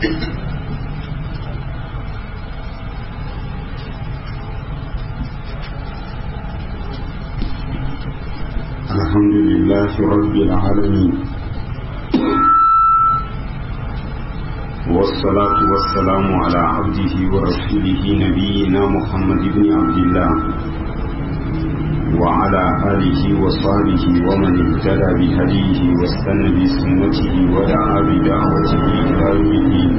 الحمد لله رب العالمين والصلاة والسلام على عبده ورسوله نبينا محمد بن عبد الله وعلى آله وصحبه ومن اهتدى بهديه واستنى بسنته ودعا بدعوته إلى يوم الدين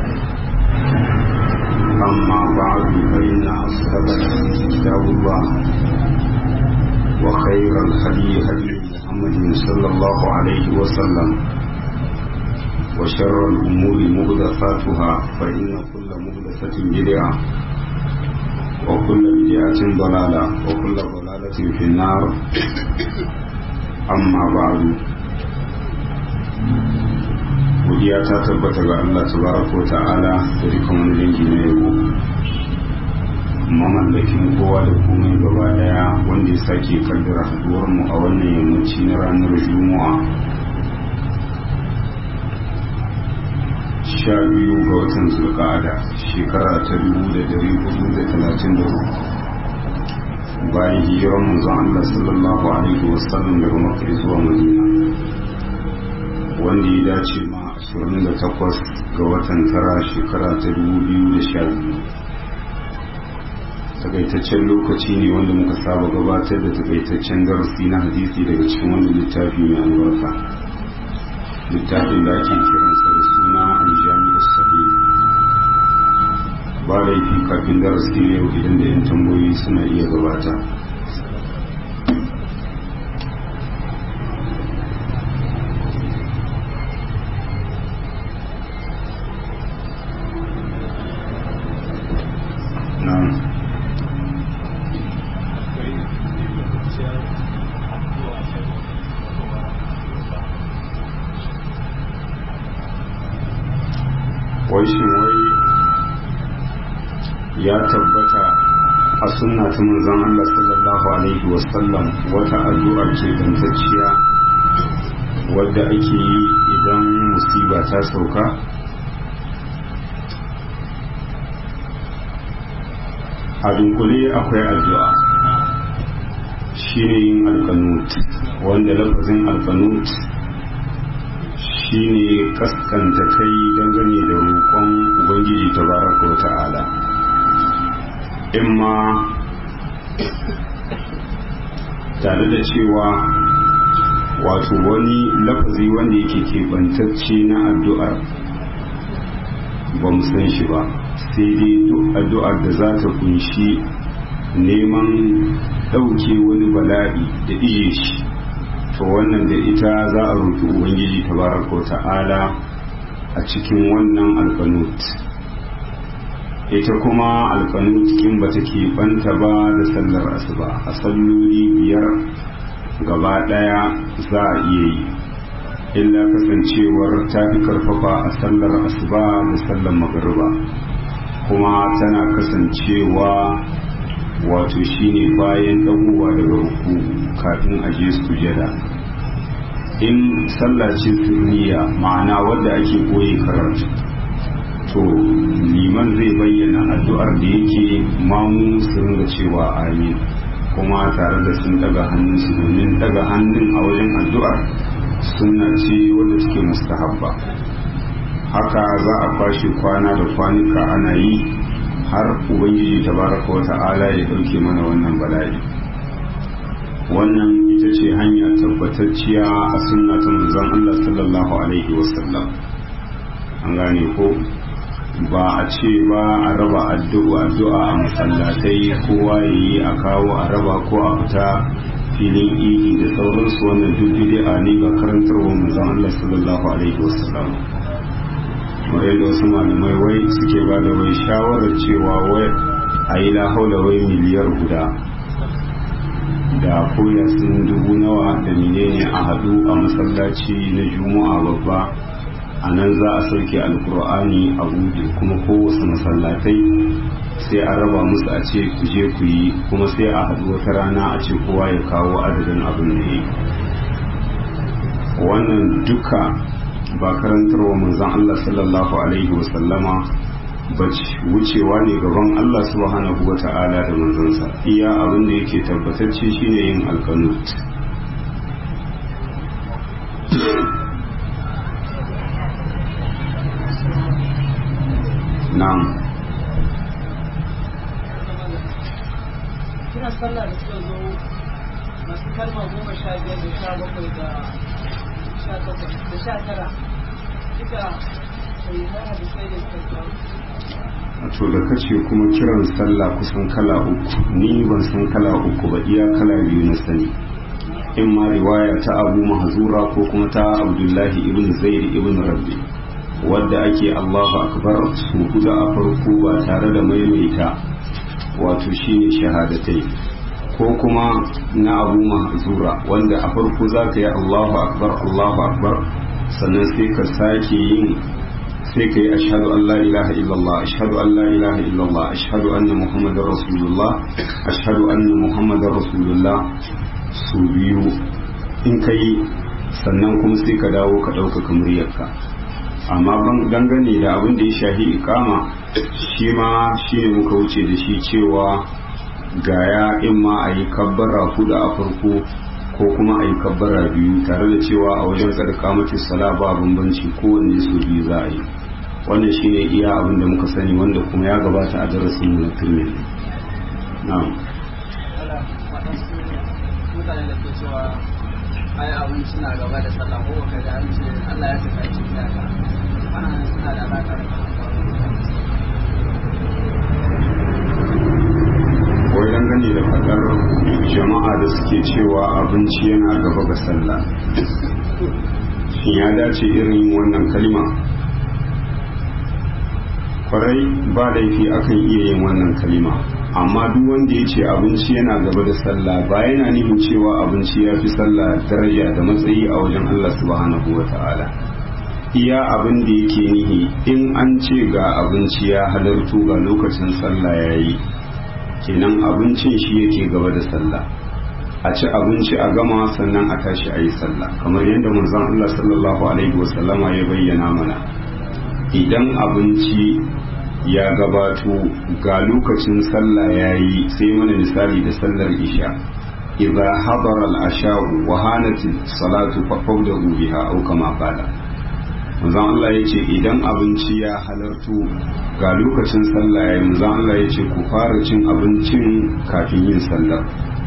أما بعد فإن أصحاب كتاب الله وخير الهدي هدي محمد صلى الله عليه وسلم وشر الأمور مهدفاتها فإن كل مهدفة بدعة وكل بدعة ضلالة وكل ضلالة في النار أما بعد godiya ta tabbata ga Allah tabaraka wa ta'ala da dukkan wani dangi na yabo mamallakin kowa da komai gaba daya wanda ya sake kaddara haduwar mu a wannan yammaci na ranar juma'a sha biyu ga watan zulqa'ada shekara ta dubu da dari hudu da talatin da hudu bayan hijirar manzon Allah sallallahu alaihi wasallam daga makka zuwa madina wanda ya dace ma 28 ga watan tara shekara ta 2012 takaitaccen lokaci ne wanda muka saba gabatar da takaitaccen darasi na hadisi daga cikin wani littafi mai albarka littafin da ake kiransa da suna aljami'u sahih ba laifi kafin darasi yau idan da yan tambayoyi suna iya gabata wai shin wai ya tabbata a sunna ta manzon Allah sallallahu alaihi wasallam wata addu'a ce dantacciya wadda ake yi idan musiba ta sauka a dunkule akwai addu'a shine yin alkanut wanda lafazin alkanut shine kaskanta kai dangane da roƙon ubangiji tabaraka wa ta'ala in ma tare da cewa wato wani lafazi wanda yake keɓantacce na addu'ar ba mu san shi ba sai dai duk addu'ar da za ta kunshi neman ɗauke wani bala'i da ije shi to wannan da ita za a roƙi ubangiji tabaraka ta'ala a cikin wannan alkanut ita kuma alkanut kin ba take banta ba da sallar asuba a salloli biyar gaba ɗaya za a iya yi illa kasancewar ta fi karfafa a sallar asuba da sallar magariba kuma tana kasancewa wato shine bayan ɗagowa daga ruku kafin a je sujada in sallah ce sirriya ma'ana wadda ake koyi karatu to liman zai bayyana addu'ar da yake mamu su ringa cewa amin kuma tare da sun daga hannunsu domin daga hannun a wajen addu'ar suna ce wadda suke mustahabba haka za a kwashe kwana da kwanuka ana yi har ubangiji tabaraka wa ta'ala ya dauke mana wannan bala'i wannan ita ce hanya tabbatacciya a sunna ta manzon Allah sallallahu alaihi wasallam an gane ko ba a ce ba a raba addu'a addu'a a masallatai kowa yayi a kawo a raba ko a fita filin idi da sauransu wannan duk bid'a ne ga karantarwar manzon Allah sallallahu alaihi wasallam wai da wasu malamai wai suke ba da wai shawarar cewa wai a yi lahaula wai miliyar guda da koya sun dubu nawa da menene a hadu a masallaci na juma'a babba a nan za a sauke alkur'ani a buɗe kuma kowace masallatai sai a raba musu a ce ku je ku yi kuma sai a haɗu wata rana a ce kowa ya kawo adadin abin da ya wannan duka ba karantarwa manzon Allah sallallahu alaihi wasallama bace wucewa ne gaban Allah subhanahu wa ta'ala da manzansa iya abin da yake tabbatacce shine yin alkanut na'am kira sallah da suka zo masu kalma goma sha biyar da sha bakwai da sha takwas da sha tara duka sai na hadisai da suka to da kace kuma kiran sallah kusan kala uku ni ban san kala uku ba iya kala biyu na sani in ma riwaya ta abu mahzura ko kuma ta abdullahi ibn zaid ibn rabbi wadda ake allahu akbar su huda a farko ba tare da maimaita wato shine shahadatai ko kuma na abu mahzura wanda a farko za ka yi allahu akbar allahu akbar sannan sai ka sake yin sai ka yi ashadu an la ilaha illallah ashadu an la ilaha illallah ashadu anna muhammadar rasulullah ashadu anna muhammadar rasulullah su biyu in ka yi sannan kuma sai ka dawo ka ɗaukaka muryarka amma dangane da abin da ya shahi ikama shi ma shi ne muka wuce da shi cewa gaya in ma a yi kabbara hudu a farko ko kuma a yi kabbara biyu tare da cewa a wajen tsarka mace sala ba bambanci kowanne su biyu za a yi wannan shine iya abin da muka sani wanda kuma ya gabata a darasin mu na turmi na'am mutane da ke cewa ai abinci na gaba da sallah ko ka ga an ce Allah ya saka shi da ka ana suna da alaka da wai dangane da fadar jama'a da suke cewa abinci yana gaba ga sallah shin ya dace irin wannan kalima kwarai ba laifi akan iya yin wannan kalima amma duk wanda ya ce abinci yana gaba da sallah ba yana nufin cewa abinci ya fi sallah daraja da matsayi a wajen Allah subhanahu wa ta'ala iya abin da yake nihi in an ce ga abinci ya halartu ga lokacin sallah ya yi kenan abincin shi yake gaba da sallah a ci abinci a gama sannan a tashi a yi sallah kamar yadda manzon Allah sallallahu alaihi wasallama ya bayyana mana idan abinci ya gabato ga lokacin sallah ya yi sai mana misali da sallar isha idza hadara al-asha'u wa hanat salatu fa fawdahu biha aw kama qala manzon Allah yace idan abinci ya halarto ga lokacin sallah ya yi manzon Allah yace ku fara cin abincin kafin yin sallar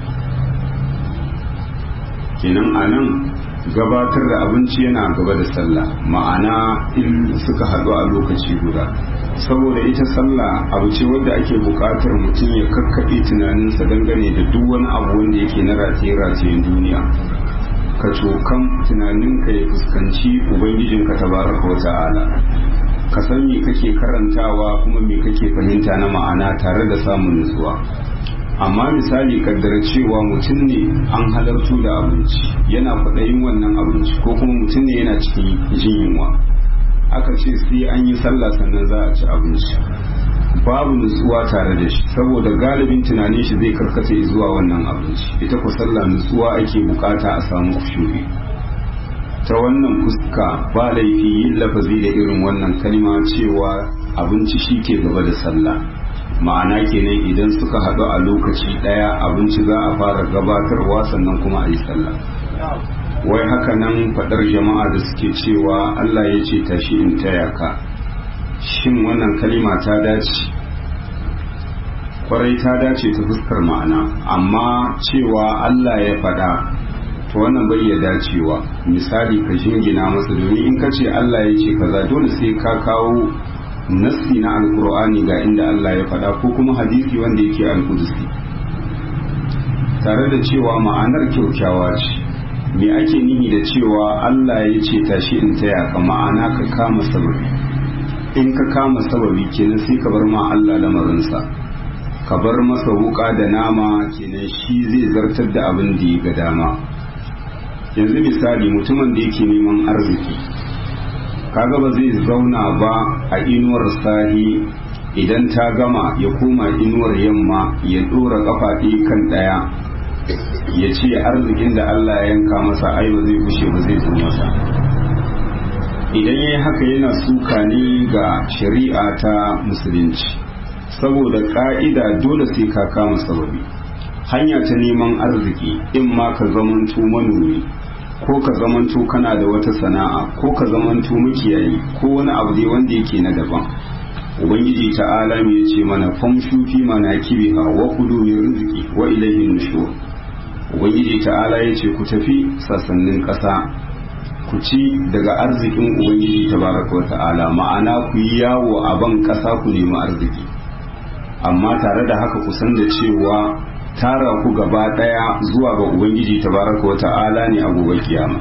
kenan anan gabatar da abinci yana gaba da sallah ma'ana in suka haɗu a lokaci guda saboda ita sallah abu ce wadda ake buƙatar mutum ya kakkaɓe tunaninsa dangane da duk wani abu wanda yake na rataye-ratayen duniya ka cokan tunaninka ya fuskanci ubangijinka tabaraka wa ta'ala ka san me kake karantawa kuma me kake fahimta na ma'ana tare da samun nutsuwa amma misali kaddara cewa mutum ne an halartu da abinci yana kwaɗayin wannan abinci ko kuma mutum ne yana cikin jin yunwa aka ce sai an yi sallah sannan za a ci abinci babu nutsuwa tare da shi saboda galibin tunanin shi zai karkata zuwa wannan abinci ita ku sallah nutsuwa ake bukata a samu kushuri ta wannan fuska ba laifi yin lafazi da irin wannan kalma cewa abinci shi ke gaba da sallah ma'ana kenan idan suka haɗu a lokaci ɗaya abinci za a fara gabatarwa sannan kuma a yi sallah wai haka nan faɗar jama'a da suke cewa Allah ya ce tashi in taya ka shin wannan kalima ta dace kwarai ta dace ta fuskar ma'ana amma cewa Allah ya faɗa to wannan bai ya dacewa misali ka jingina masa domin in ka ce Allah ya ce kaza dole sai ka kawo nassi na alkur'ani ga inda Allah ya faɗa ko kuma hadisi wanda yake alkudusi tare da cewa ma'anar kyaukyawa ce me ake nihi da cewa Allah ya ce tashi in taya ka ma'ana ka kama sababi in ka kama sababi kenan sai ka bar ma Allah lamarinsa ka bar masa wuka da nama kenan shi zai zartar da abin da ya ga dama yanzu misali mutumin da yake neman arziki kaga ba zai zauna ba a inuwar sahi idan ta gama ya koma inuwar yamma ya dora kafa kan ɗaya ya ce arzikin da Allah ya yanka masa ai ba zai kushe ba zai zo masa idan ya yi haka yana suka ne ga shari'a ta musulunci saboda ka'ida dole sai ka kama sababi hanya ta neman arziki in ma ka zamanto manomi ko ka zamanto kana da wata sana'a ko ka zamanto makiyayi ko wani abu dai wanda yake na daban ubangiji ta'ala ya ce mana famshu fi manakibiha wa kulu min rizqi wa ilayhi nushur ubangiji ta'ala ya ce ku tafi sassanin ƙasa ku ci daga arzikin ubangiji tabaraka wa ta'ala ma'ana ku yi yawo a ban ƙasa ku nemi arziki amma tare da haka ku san da cewa tara ku gaba ɗaya zuwa ga ubangiji tabaraka wa ta'ala ne a gobe kiyama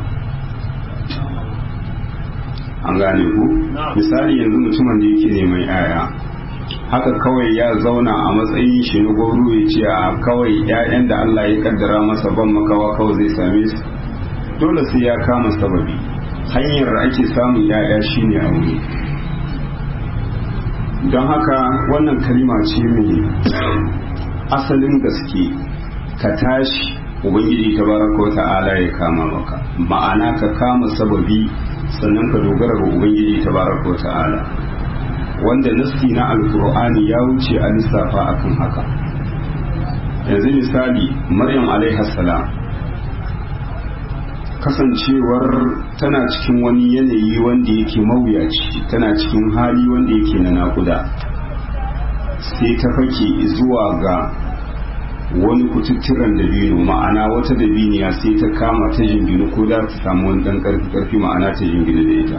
an gane ku misali yanzu mutumin da yake neman yaya haka kawai ya zauna a matsayin shi na gwamnu ya ce a kawai 'ya'yan da Allah ya kaddara masa ban makawa kawai zai same su dole sai ya kama sababi hanyar da ake samun 'ya'ya shine aure don haka wannan kalima ce mai asalin gaske ka tashi ubangiji tabaraka wa ta'ala ya kama maka ma'ana ka kama sababi sannan ka dogara ga ubangiji tabaraka wa ta'ala wanda nassi na alkur'ani ya wuce a lissafa akan haka yanzu misali maryam alaiha salam kasancewar tana cikin wani yanayi wanda yake mawuyaci tana cikin hali wanda yake na nakuda sai ta fake zuwa ga wani kututturan dabino ma'ana wata dabiniya sai ta kama ta jingina ko da ta samu wani dan karfi karfi ma'ana ta jingina da ita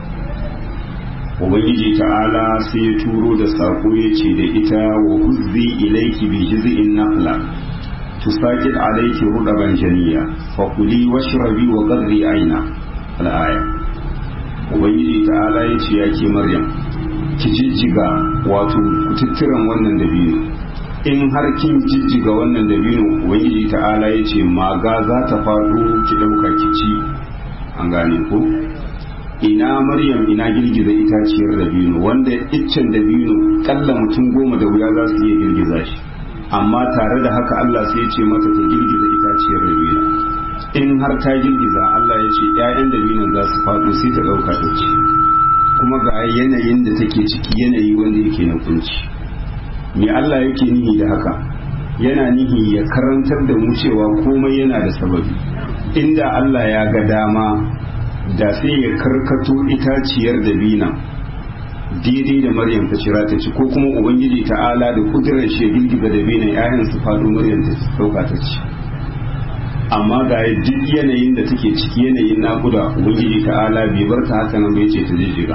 ubangiji ta'ala sai ya turo da sako ya ce da ita wa huzzi ilaiki bi jiz'in naqla tusaqit alayki rudaban janiya fa kuli washrabi wa qarri aina al-aya ubangiji ta'ala ya ce ya ke maryam ki jijjiga wato kututturan wannan dabino in har kin jijjiga wannan dabino ubangiji ta'ala ya ce maga za ta faɗo ki ɗauka ki ci an gane ko ina maryam ina girgiza itaciyar dabino wanda iccen dabino kalla mutum goma da wuya za su iya girgiza shi amma tare da haka Allah sai ya ce mata ta girgiza itaciyar dabino in har ta girgiza Allah ya ce 'ya'yan dabinon za su faɗo sai ta ɗauka ta ci kuma ga yanayin da take ciki yanayi wanda yake na kunci me Allah yake nihi da haka yana nihi ya karantar da mu cewa komai yana da sababi inda Allah ya ga dama da sai ya karkato itaciyar da bina daidai da maryam ta cira ta ci ko kuma ubangiji ta'ala da kudurar shi girgiza da bina yayan su faɗo maryam ta ɗauka ta ci amma ga duk yanayin da take ciki yanayin naƙuda ubangiji ta'ala bai bar ta haka nan bai ce ta jijjiga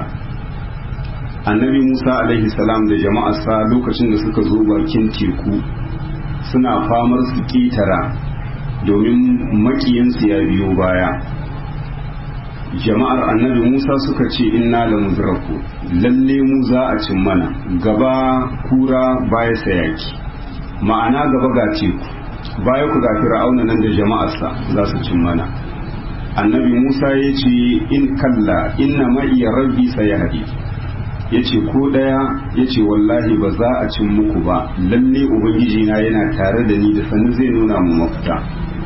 annabi musa alaihi salam da jama'arsa lokacin da suka zo bakin teku suna famar su ƙetara domin maƙiyansu ya biyo baya jama'ar annabi musa suka ce inna la mudraku lalle mu za a cin mana gaba kura baya sayaki ma'ana gaba ga teku baya ku ga fir'auna nan da jama'arsa za su cin mana annabi musa ya ce in kalla inna ma'iya rabbi sayahdi ya ce ko ɗaya ya ce wallahi ba za a cin muku ba lalle ubangiji na yana tare da ni da sanin zai nuna mu mafita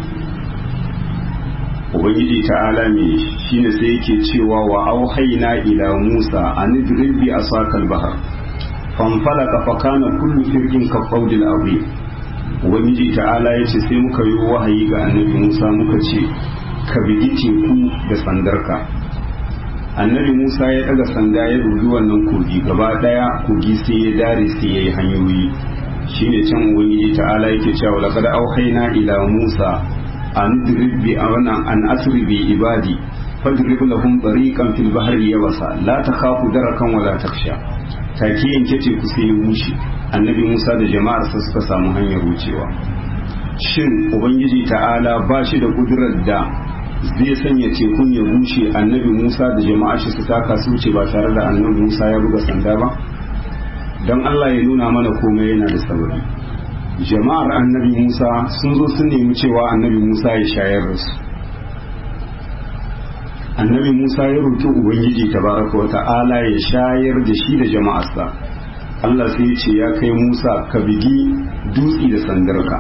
ubangiji ta'ala me shine sai yake cewa wa auhaina ila musa an idrib bi asakal bahar fanfalaka fa kana kullu firqin ka qawdil azim ubangiji ta'ala yace sai muka yi wahayi ga annabi musa muka ce ka bigi teku da sandarka annabi musa ya daga sanda ya dubi wannan kogi gaba daya kogi sai ya dare sai ya yi hanyoyi shine can ubangiji ta'ala yake cewa laqad auhayna ila musa an drib bi awana an asri bi ibadi fadrib lahum tariqan fil bahri yabasa la takhafu darakan wala taksha take yanke teku sai ya wuce annabi musa da jama'ar sa suka samu hanyar wucewa shin ubangiji ta'ala ba shi da kudurar da zai sanya tekun ya bushe annabi musa da jama'a shi su taka su wuce ba tare da annabi musa ya buga sanda ba don allah ya nuna mana komai yana da sauri jama'ar annabi musa sun zo sun nemi cewa annabi musa ya shayar da su annabi musa ya roki ubangiji tabaraka wa ta'ala ya shayar da shi da jama'arsa allah sai ya ce ya kai musa ka bigi dutsi da sandarka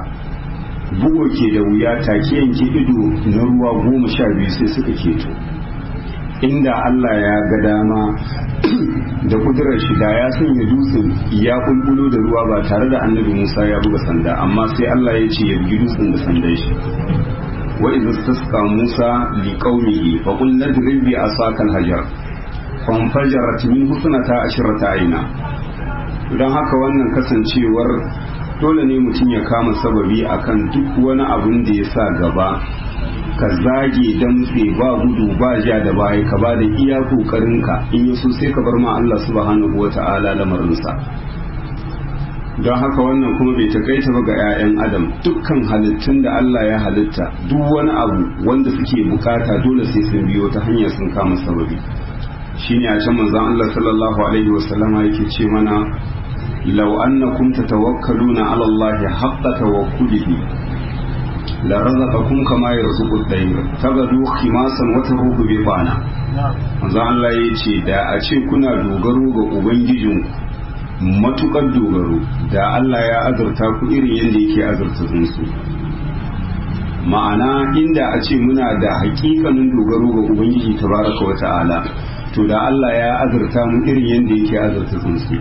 bugo ke da wuya take yanke ido na ruwa goma sha biyu sai suka keto inda Allah ya ga dama da kudurar shi da ya sanya dutsen ya kulkulo da ruwa ba tare da annabi Musa ya buga sanda amma sai Allah ya ce ya bugi dutsen da sandan shi wa idza istasqa Musa li qaumihi fa qul nadrib bi asakal hajar fanfajarat min husnata ashrata aina don haka wannan kasancewar dole ne mutum ya kama sababi akan duk wani abun da ya sa gaba ka zage damtse ba gudu ba ja da baya ka ba da iya kokarinka in yaso sai ka bar ma Allah subhanahu wata'ala lamarinsa don haka wannan kuma bai takaita ba ga 'ya'yan adam dukkan halittun da Allah ya halitta duk wani abu wanda suke bukata dole sai sun biyo ta hanyar sun kama sababi shine a can manzon Allah sallallahu alaihi wasallama yake ce mana law annakum tatawakkaluna ala Allah haqqa tawakkulihi la razaqakum kama yarzuqu at-tayr tagadu khimasan wa taruhu bi bana manzon Allah yace da a ce kuna dogaro ga ubangijin matukar dogaro da Allah ya azurta ku irin yadda yake azurta tsuntsu ma'ana inda a ce muna da hakikanin dogaro ga ubangiji tabaraka wa ta'ala to da Allah ya azurta mu irin yadda yake azurta tsuntsu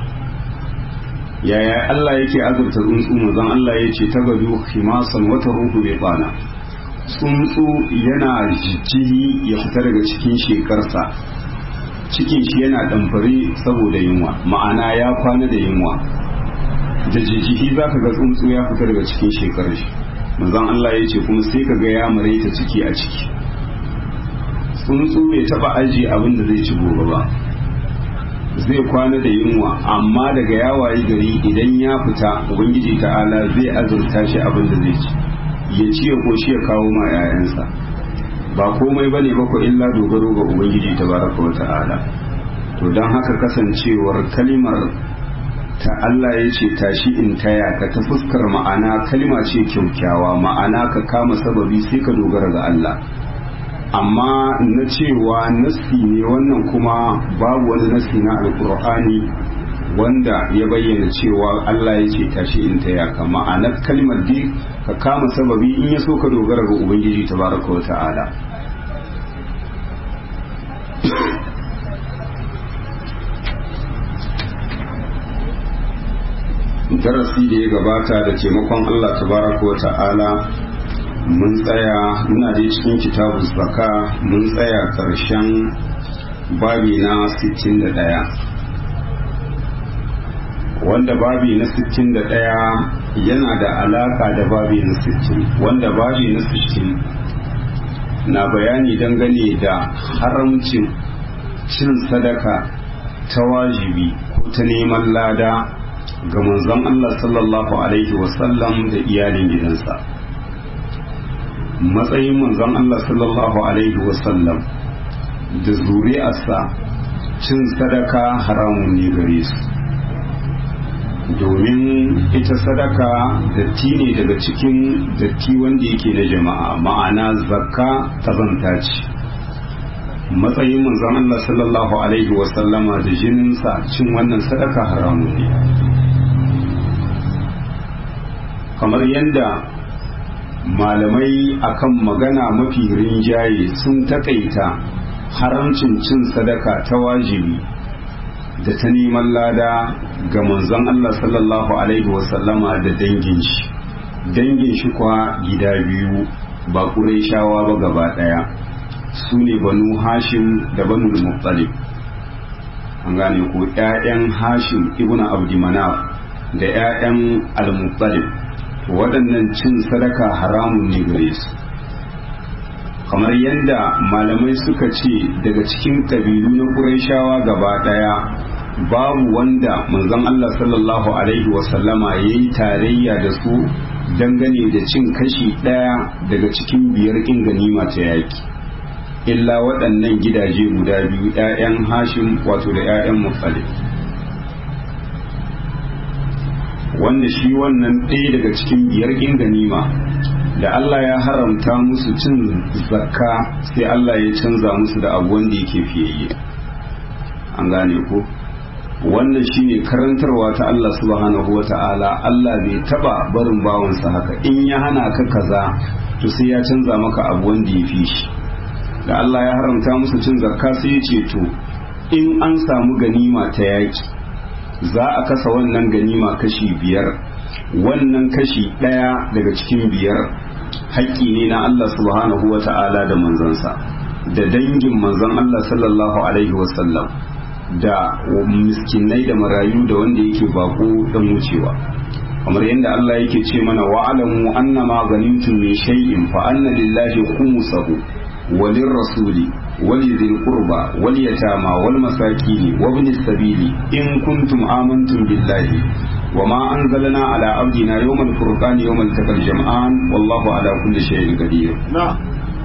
yaya Allah yake azurta tsuntsu manzon Allah ya ce tagadu himasan wata ruhu bai bana tsuntsu yana jijjiri ya fita daga cikin shekarsa cikin shi yana ɗamfare saboda yunwa ma'ana ya kwana da yunwa da jijjihi za ka ga tsuntsu ya fita daga cikin shekarar shi manzon Allah ya ce kuma sai ka ga ya maraita ciki a ciki tsuntsu bai taba aji abin da zai ci gobe ba zai kwana da yunwa amma daga yawaye gari idan ya fita ubangiji ta'ala zai azurta shi abin da zai ci ya ci ya koshi ya kawo ma 'ya'yansa ba komai bane ba ko illa dogaro ga ubangiji tabaraka wa ta'ala to don haka kasancewar kalimar ta Allah ya ce tashi in taya ka ta fuskar ma'ana kalima ce kyaukyawa ma'ana ka kama sababi sai ka dogara ga Allah amma na cewa nassi ne wannan kuma babu wani nassi na alkur'ani wanda ya bayyana cewa Allah ya ce tashi in taya ka ma'anar kalmar dai ka kama sababi in ya so ka dogara ga ubangiji tabaraka wa ta'ala darasi da ya gabata da taimakon Allah tabaraka wa ta'ala mun tsaya muna da cikin kitabu zaka mun tsaya karshen babi na 61 wanda babi na 61 yana da alaka da babi na 60 wanda babi na 60 na bayani dangane da haramcin cin sadaka ta wajibi ko ta neman lada ga manzon Allah sallallahu alaihi wasallam da iyalin gidansa matsayin manzon Allah sallallahu alaihi wasallam da zuri'arsa cin sadaka haramun ne gare su domin ita sadaka datti ne daga cikin datti wanda yake na jama'a ma'ana zakka kazanta ce matsayin manzon Allah sallallahu alaihi wasallama da jininsa cin wannan sadaka haramun ne kamar yadda malamai akan magana mafi rinjaye sun takaita haramcin cin sadaka ta wajibi da ta neman lada ga manzon Allah sallallahu alaihi wasallama da dangin shi dangin shi kwa gida biyu ba shawa ba gaba daya su ne banu hashim da banu muttalib an gane ko 'ya'yan hashim ibn abdi manaf da 'ya'yan al-muttalib waɗannan cin sadaka haramun ne gare su kamar yadda malamai suka ce daga cikin ƙabilu na ƙurayshawa gaba ɗaya babu wanda manzon Allah sallallahu alaihi wasallama ya yi tarayya da su dangane da cin kashi ɗaya daga cikin biyar ƙin ganima ta yaƙi illa waɗannan gidaje guda biyu 'ya'yan hashim wato da 'ya'yan mutsalif wanda shi wannan ɗaya daga cikin biyar ƙin ganima da Allah ya haramta musu cin zakka sai Allah ya canza musu da abu wanda yake fiyayye an gane ko wannan shine karantarwa ta Allah subhanahu wata'ala Allah bai taba barin bawansa haka in ya hana ka kaza to sai ya canza maka abu wanda ya fi shi da Allah ya haramta musu cin zakka sai ya ce to in an samu ganima ta yaki za a kasa wannan ganima kashi biyar wannan kashi ɗaya daga cikin biyar haƙƙi ne na Allah subhanahu wa ta'ala da manzansa da dangin manzon Allah sallallahu alaihi wasallam da miskinai da marayu da wanda yake bako dan wucewa kamar yadda Allah yake ce mana wa'alamu annama ganimtum min shay'in fa anna lillahi khumsahu walin rasuli ولذي القربى واليتامى والمساكين وابن السبيل إن كنتم آمنتم بالله وما أنزلنا على عبدنا يوم الفرقان يوم التقى الجمعان والله على كل شيء قدير na'am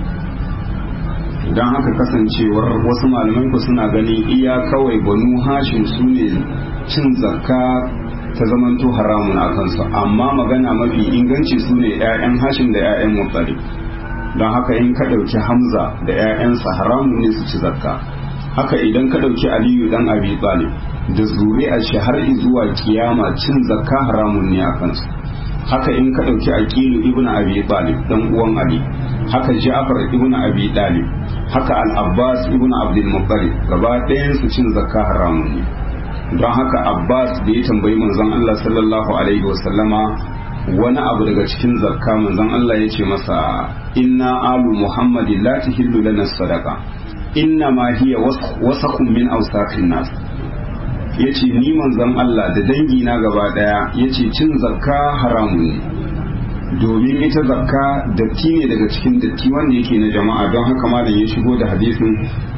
don haka kasancewar wasu malamai ku suna ganin iya kawai banu hashim su ne cin zakka ta zamanto haramun a kansu amma magana mafi inganci su ne 'ya'yan hashim da 'ya'yan mutsari don haka in ka ɗauki hamza da 'ya'yansa haramun ne su ci zakka haka idan ka ɗauki aliyu dan abi talib da zuri'ar shi har zuwa kiyama cin zakka haramun ne a kansu haka in ka ɗauki aqilu ibn abi talib dan uwan ali haka ja'far ibn abi talib haka al-abbas ibn abdul muttalib gaba ɗayan su cin zakka haramun ne don haka abbas da ya tambayi manzon Allah sallallahu alaihi wasallama wani abu daga cikin zakka manzon Allah ya ce masa inna alu muhammadin la tahillu lana sadaqa inna ma hiya wasakhun min awsaqin nas yace ni manzon Allah da dangi na gaba daya yace cin zakka haramun ne domin ita zakka datti ne daga cikin datti wanda yake na jama'a don haka malam ya shigo da hadisin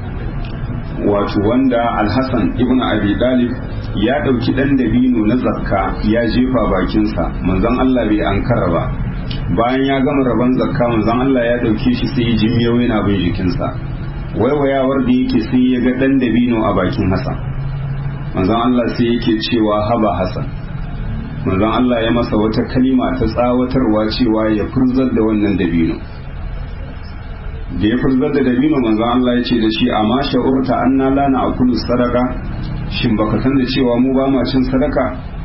wato wanda alhassan ibn abi dalib ya ɗauki ɗan dabino na zakka ya jefa bakinsa manzon Allah bai ankara ba bayan ya gama rabon zakka manzon Allah ya ɗauke shi sai jin yau yana bin jikinsa waiwayawar da yake sai ya ga ɗan dabino a bakin Hassan manzon Allah sai yake cewa haba Hassan manzon Allah ya masa wata kalima ta tsawatarwa cewa ya furzar da wannan dabino da ya furzar da dabino manzon Allah ya ce da shi amma sha'urta anna la na akulu sadaka shin baka san da cewa mu ba ma cin sadaka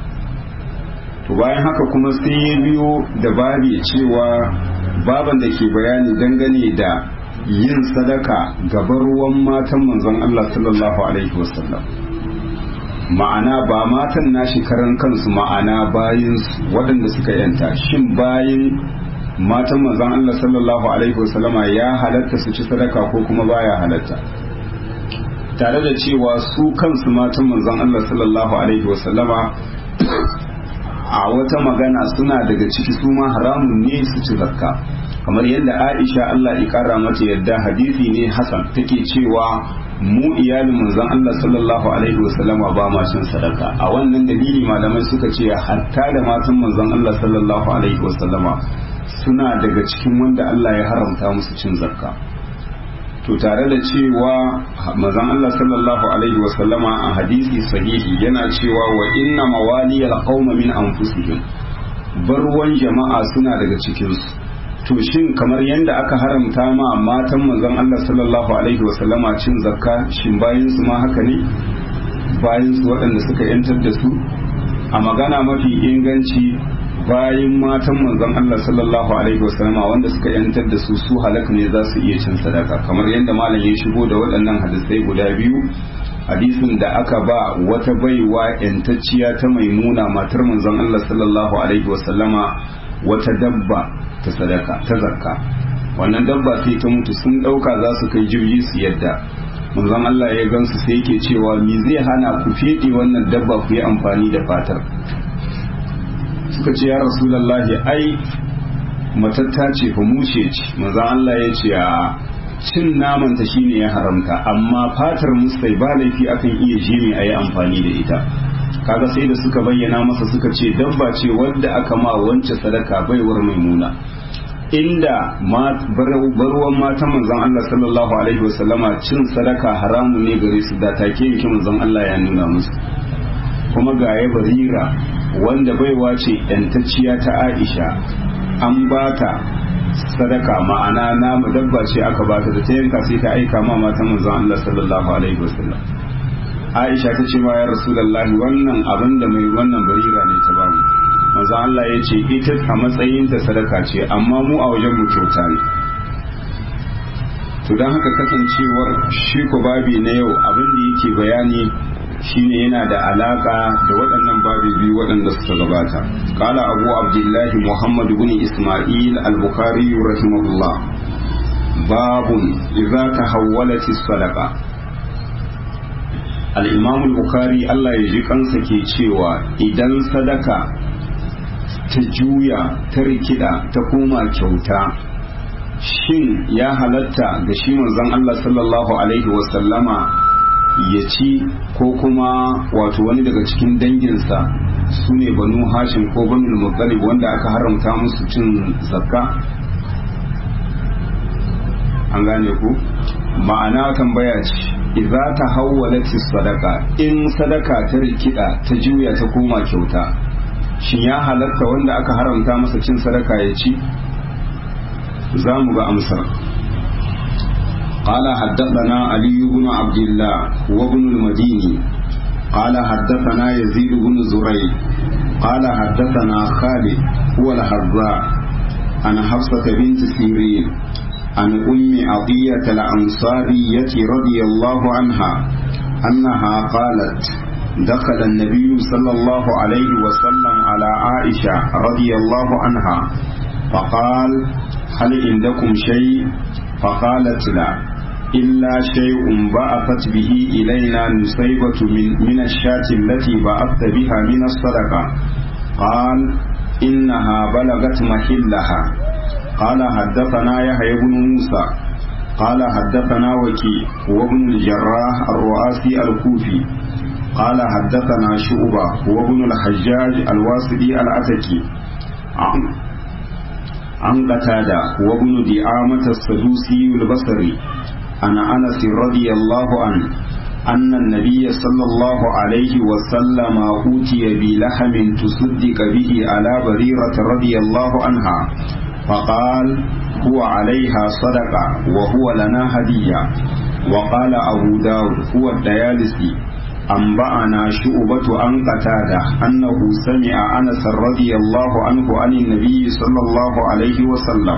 to bayan haka kuma sai ya biyo da babi cewa baban da ke bayani dangane da yin sadaka gaban ruwan matan manzon Allah sallallahu alaihi wasallam ma'ana ba matan nashi karan kansu ma'ana bayin waɗanda suka yanta shin bayin matan manzon Allah sallallahu alaihi wasallama ya halatta su ci sadaka ko kuma baya halatta tare da cewa su kansu matan manzon Allah sallallahu alaihi wasallama a wata magana suna daga ciki su ma haramun ne su ci zakka kamar yadda Aisha Allah ya kara mata yadda hadisi ne Hassan take cewa mu iyalin manzon Allah sallallahu alaihi wasallama ba ma cin sadaka a wannan dalili malamai suka ce hatta da matan manzon Allah sallallahu alaihi wasallama suna daga cikin wanda Allah ya haramta musu cin zakka to tare da cewa mazan Allah sallallahu alaihi wasallama a hadisi sahihi yana cewa wa inna mawaliyal qauma min anfusihim barwan jama'a suna daga cikin su to shin kamar yadda aka haramta ma matan manzon Allah sallallahu alaihi wasallama cin zakka shin bayin su ma haka ne bayin su waɗanda suka yantar da su a magana mafi inganci bayan matan manzon Allah sallallahu alaihi wasallama wanda suka yantar da su su halaka ne za su iya cin sadaka kamar yadda malam ya shigo da waɗannan hadisai guda biyu hadisin da aka ba wata baiwa yantacciya ta maimuna matar manzon Allah sallallahu alaihi wasallama wata dabba ta sadaka ta zakka wannan dabba sai ta mutu sun ɗauka za su kai jirgi su yadda manzon Allah ya gansu sai yake cewa me zai hana ku feɗe wannan dabba ku yi amfani da fatar suka ce ya rasulallahi ai matatta ce fa mushe ce maza Allah ya ce a cin naman ta shine ya haramta amma fatar musai ba laifi akan iya jini a yi amfani da ita kaga sai da suka bayyana masa suka ce dabba ce wadda aka ma wance sadaka baiwar maimuna inda barwan matan manzon Allah sallallahu alaihi wasallama cin sadaka haramun ne gare su da take yake manzon Allah ya nuna musu kuma ga ya barira wanda baiwa ce yantacciya ta aisha an ba ta sadaka ma'ana namu dabba ce aka ba ta da ta yanka sai ta aika ma matan manzon Allah sallallahu alaihi wasallam aisha ta ce ma ya rasulullahi wannan abin da mai wannan barira ne ta bamu manzon Allah ya ce ita a matsayin ta sadaka ce amma mu a wajen mu kyauta ne to don haka kasancewar shi ko babi na yau abin da yake bayani shine yana da alaka da waɗannan babi biyu waɗanda suka gabata kala abu abdullahi muhammad bin isma'il al-bukhari rahimahullah babun idza tahawwalat as-sadaqa al-imam al-bukhari Allah ya ji kansa ke cewa idan sadaka ta juya ta rikida ta koma kyauta shin ya halatta ga shi manzon Allah sallallahu alaihi wasallama ya ci ko kuma wato wani daga cikin danginsa su ne banu hashim ko banu muttalib wanda aka haramta musu cin zakka an gane ku ma'ana tambaya ce idza ta hawwalati sadaka in sadaka ta rikida ta juya ta koma kyauta shin ya halatta wanda aka haramta masa cin sadaka ya ci za mu ga amsar قال حدثنا علي بن عبد الله وابن المديني قال حدثنا يزيد بن زريع قال حدثنا خالد هو الحراء عن حفصة بنت سيرين عن أم عطية الأنصارية رضي الله عنها أنها قالت دخل النبي صلى الله عليه وسلم على عائشة رضي الله عنها فقال هل عندكم شيء فقالت لا إلا شيء بعثت به إلينا نصيبة من, من الشاة التي بعثت بها من الصدقة قال إنها بلغت محلها قال حدثنا يحيى بن موسى قال حدثنا وكي وابن الجراح الرؤاسي الكوفي قال حدثنا شعبة وابن الحجاج الواسطي العتكي عن قتادة وابن دعامة السدوسي البصري عن أنس رضي الله عنه أن النبي صلى الله عليه وسلم أوتي بلحم تصدق به على بريرة رضي الله عنها فقال هو عليها صدقة وهو لنا هدية وقال أبو داود هو الديالسي أنبأنا شعبة عن قتادة أنه سمع أنس رضي الله عنه عن النبي صلى الله عليه وسلم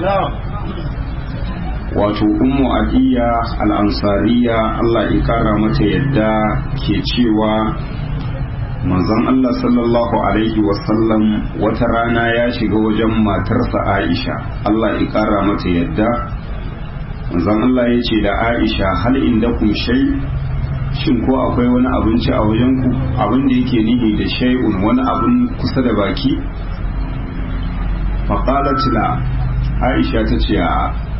wato ummu adiya al'ansariya Allah ya kara mata yadda ke cewa manzon Allah sallallahu alaihi wasallam wata rana ya shiga wajen matarsa Aisha Allah ya kara mata yadda manzon Allah ya ce da Aisha hal inda kun shai shin ko akwai wani abinci a wajen ku abin da yake nihi da shay'un wani abin kusa da baki faqalat la Aisha ta ce a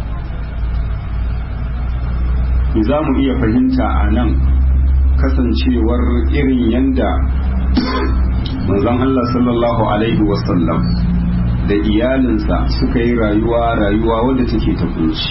za mu iya fahimta a nan kasancewar irin yanda manzon Allah sallallahu alaihi wasallam da iyalinsa suka yi rayuwa rayuwa wadda take ta kunci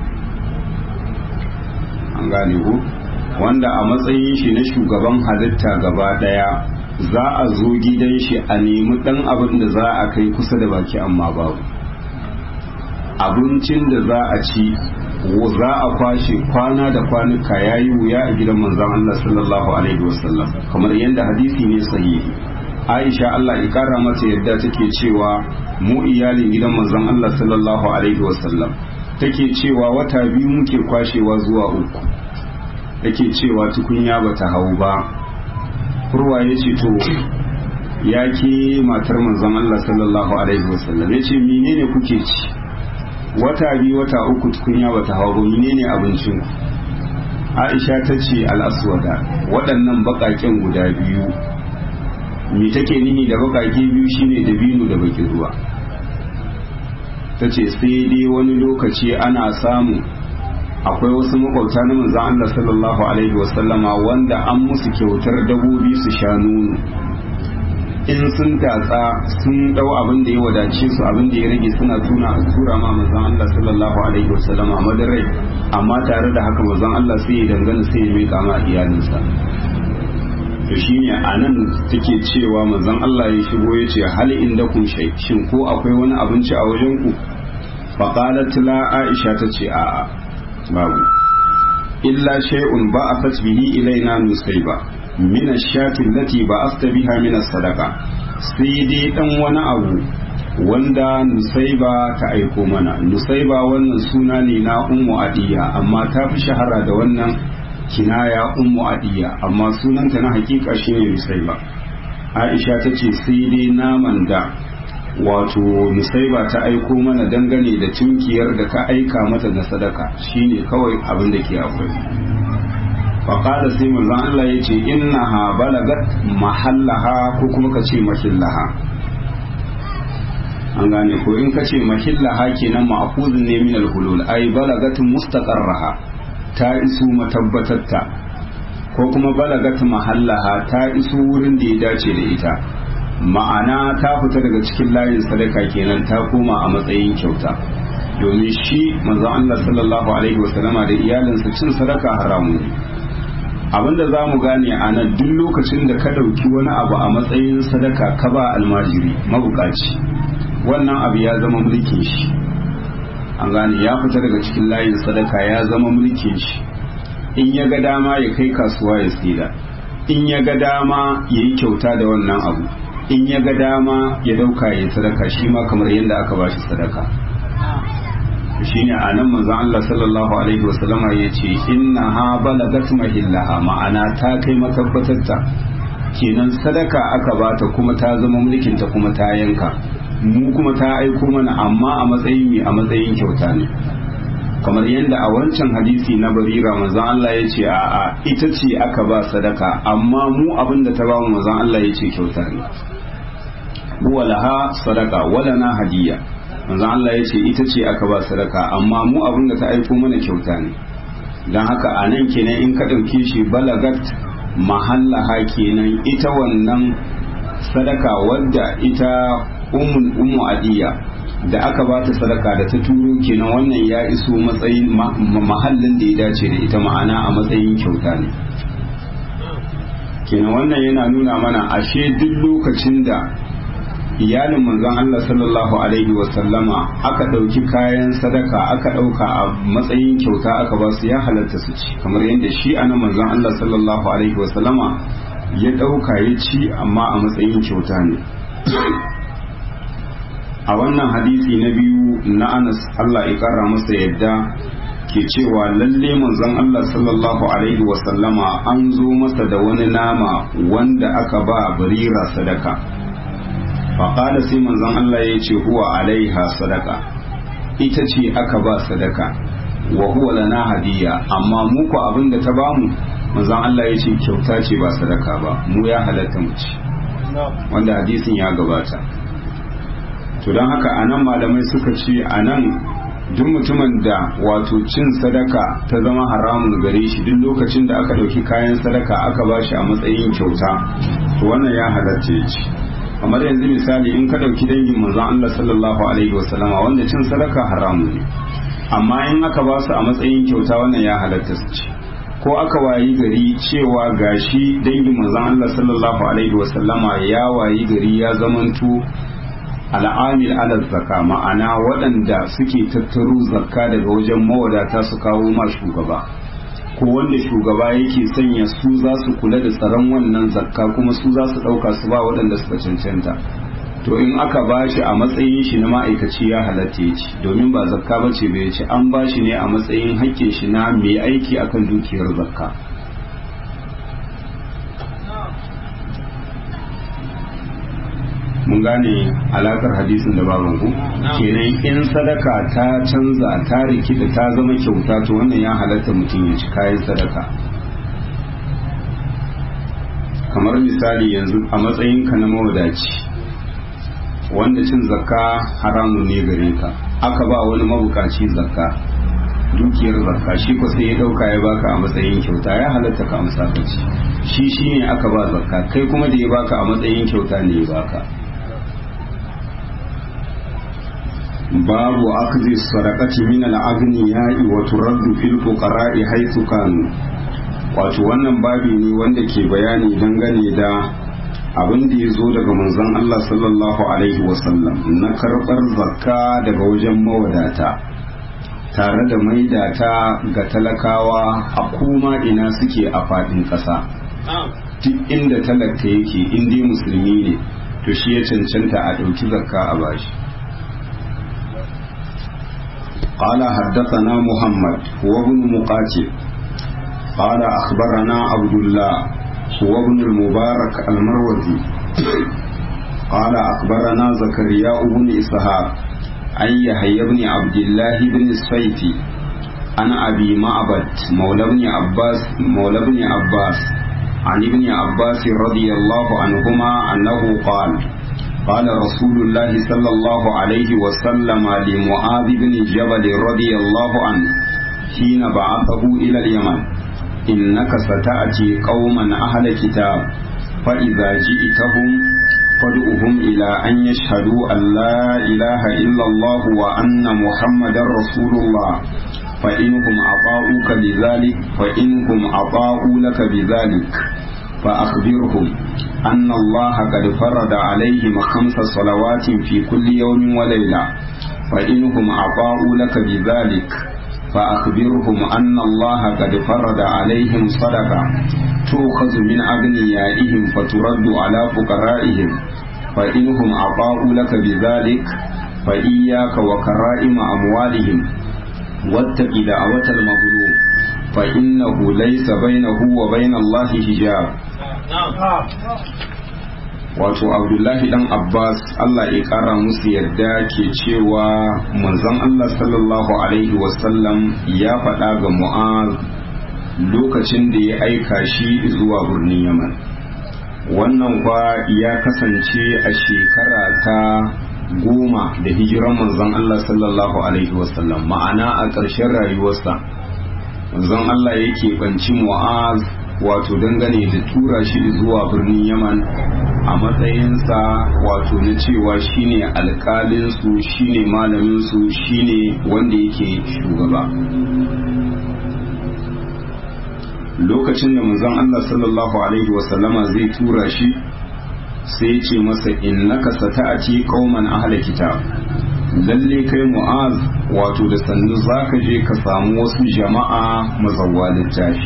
an gane ku wanda a matsayin shi na shugaban halitta gaba daya za a zo gidan shi a nemi dan abin da za a kai kusa da baki amma babu abincin da za a ci za a kwashe kwana da kwanuka ya yi wuya a gidan manzon Allah sallallahu alaihi wasallam kamar yadda hadisi ne sahihi Aisha Allah ya kara mata yadda take cewa mu iyalin gidan manzon Allah sallallahu alaihi wasallam take cewa wata biyu muke kwashewa zuwa uku take cewa tukunya bata hau ba kurwa ya ce to ya ke matar manzon Allah sallallahu alaihi wasallam ya ce menene kuke ci wata biyu wata uku tukunya bata hawa ba menene abincin Aisha ta ce al'aswada waɗannan baƙaƙen guda biyu me take nihi da baƙaƙe biyu shine da binu da bakin ruwa ta ce sai dai wani lokaci ana samu akwai wasu makwauta na manzan Allah sallallahu alaihi wasallama wanda an musu kyautar dabobi su sha nono in sun tatsa sun dau abin da ya wadace su abin da ya rage suna tuna tura ma manzon Allah sallallahu alaihi wasallam a madarai amma tare da haka manzon Allah sai ya dangana sai ya mika ma iyalinsa to shine anan take cewa manzon Allah ya shigo ya ce hal inda kun shay shin ko akwai wani abinci a wajen ku fa qalat la aisha ta ce a babu illa shay'un ba'athat bihi ilaina nusayba min ash-shati allati ba'athta biha min as-sadaqa sai dai dan wani abu wanda nusaiba ta aiko mana nusaiba wannan suna ne na ummu adiya amma ta fi shahara da wannan kinaya ummu adiya amma sunanta na hakika shine nusaiba aisha ta ce sai dai naman da wato nusaiba ta aiko mana dangane da tunkiyar da ka aika mata na sadaka shine kawai abin da ke akwai faƙada sai manzon Allah ya ce innaha balagat mahallaha ko kuma ka ce mahillaha an gane ko in ka ce mahillaha kenan ma'khuzun ne min al-hulul ay balagat mustaqarraha ta isu matabbatatta ko kuma balagat mahallaha ta isu wurin da ya dace da ita ma'ana ta fita daga cikin layin sadaka kenan ta koma a matsayin kyauta domin shi manzo Allah sallallahu alaihi wasallama da iyalinsa cin sadaka haramu ne abinda za mu gane a nan duk lokacin da ka ɗauki wani abu a matsayin sadaka ka ba almajiri mabukaci wannan abu ya zama mulkin shi an gane ya fita daga cikin layin sadaka ya zama mulkin shi in ya ga dama ya kai kasuwa ya tsira in ya ga dama ya yi kyauta da wannan abu in ya ga dama ya dauka ya sadaka shi ma kamar yadda aka bashi sadaka shine a nan manzon Allah sallallahu alaihi wasallama ya ce inna ha balagat mahillaha ma'ana ta kai matabbatarta kenan sadaka aka bata kuma ta zama mulkin ta kuma ta yanka mu kuma ta aiko mana amma a matsayin mai a matsayin kyauta ne kamar yadda a wancan hadisi na barira manzon Allah ya ce a'a ita ce aka ba sadaka amma mu abin da ta ba mu manzon Allah ya ce kyauta ne huwa laha sadaka wala na hadiya manzon Allah ya ce ita ce aka ba sadaka amma mu abin da ta aiko mana kyauta ne don haka a nan kenan in ka ɗauke shi balagat mahallaha kenan ita wannan sadaka wadda ita ummu adiya da aka ba ta sadaka da ta turo kenan wannan ya iso matsayin mahallin da ya dace da ita ma'ana a matsayin kyauta ne kenan wannan yana nuna mana ashe duk lokacin da iyalin manzon Allah sallallahu alaihi wasallama aka ɗauki kayan sadaka aka ɗauka a matsayin kyauta aka ba su ya halatta su ci kamar yadda shi anan manzon Allah sallallahu alaihi wasallama ya ɗauka ya ci amma a matsayin kyauta ne a wannan hadisi na biyu na Anas Allah ya kara masa yadda ke cewa lalle manzon Allah sallallahu alaihi wasallama an zo masa da wani nama wanda aka ba barira sadaka faƙada sai manzon Allah ya ce huwa alaiha sadaka ita ce aka ba sadaka wa huwa lana hadiya amma mu ko abin da ta bamu manzon Allah ya ce kyauta ce ba sadaka ba mu ya halatta mu ci wanda hadisin ya gabata to don haka anan malamai suka ce anan duk mutumin da wato cin sadaka ta zama haramun gare shi duk lokacin da aka ɗauki kayan sadaka aka ba shi a matsayin kyauta to wannan ya halatta ya ci kamar yanzu misali in ka ɗauki dangin manzon Allah sallallahu alaihi wasallama wanda cin sadaka haramun ne amma in aka ba su a matsayin kyauta wannan ya halatta su ci ko aka wayi gari cewa gashi dangin manzon Allah sallallahu alaihi wasallama ya wayi gari ya zamanto al'amil ala zakka ma'ana waɗanda suke tattaro zakka daga wajen mawadata su kawo ma shugaba ko wanda shugaba yake sanya su za su kula da tsaron wannan zakka kuma su za su ɗauka su ba waɗanda suka cancanta to in aka ba shi a matsayin shi na ma'aikaci ya halatta ya ci domin ba zakka ba ce bai ci an ba shi ne a matsayin hakkin shi na mai aiki akan dukiyar zakka mun gane alakar hadisin da baban ku kenan in sadaka ta canza ta rikida ta zama kyauta to wannan ya halatta mutum ya ci kayan sadaka kamar misali yanzu a matsayin ka na mawadaci wanda cin zakka haramun ne gare ka aka ba wani mabukaci zakka dukiyar zakka shi ko sai ya dauka ya baka a matsayin kyauta ya halatta ka amsa ka ci shi shine aka ba zakka kai kuma da ya baka a matsayin kyauta ne ya baka babu akzi sadaqati min al-aghniya'i wa turaddu fil fuqara'i haythu kanu wato wannan babi ne wanda ke bayani dangane da abin da ya zo daga manzon Allah sallallahu alaihi wasallam na karɓar zakka daga wajen mawadata tare da maidata ga talakawa a kuma ina suke a faɗin ƙasa duk inda talaka yake in dai musulmi ne to shi ya cancanta a ɗauki zakka a bashi قال حدثنا محمد هو ابن مقاتل قال أخبرنا عبد الله هو ابن المبارك المروزي قال أخبرنا زكريا بن إسحاق عن يحيى بن عبد الله بن الصيفي عن أبي معبد مولى بن عباس مولى بن عباس عن ابن عباس رضي الله عنهما أنه قال قال رسول الله صلى الله عليه وسلم لمعاذ بن جبل رضي الله عنه حين بعثه إلى اليمن إنك ستأتي قوما أهل كتاب فإذا جئتهم فادعهم إلى أن يشهدوا أن لا إله إلا الله وأن محمدا رسول الله فإنهم أطاعوك بذلك فإنهم أطاعوا لك بذلك فأخبرهم أن الله قد فرض عليهم خمس صلوات في كل يوم وليلة فإنهم أطاعوا لك بذلك فأخبرهم أن الله قد فرض عليهم صدقة تؤخذ من أغنيائهم فترد على فقرائهم فإنهم أطاعوا لك بذلك فإياك وكرائم أموالهم واتق دعوة المظلوم فإنه ليس بينه وبين الله حجاب wato abdullahi dan abbas allah ya kara musu yadda ke cewa manzon allah sallallahu alaihi wasallam ya faɗa ga mu'az lokacin da ya aika shi zuwa birnin yaman wannan kwa ya kasance a shekara ta goma da hijiran manzon allah sallallahu alaihi wasallam ma'ana a ƙarshen rayuwarsa manzon allah yake banci mu'az wato dangane da tura shi zuwa birnin yaman a matsayinsa wato na cewa shine alkalinsu shine malaminsu shine wanda yake shugaba lokacin da manzon Allah sallallahu alaihi wasallama zai tura shi sai ce masa innaka sata'ati qauman ahla kitab lalle kai mu'az wato da sannu zaka je ka samu wasu jama'a mazawwa littafi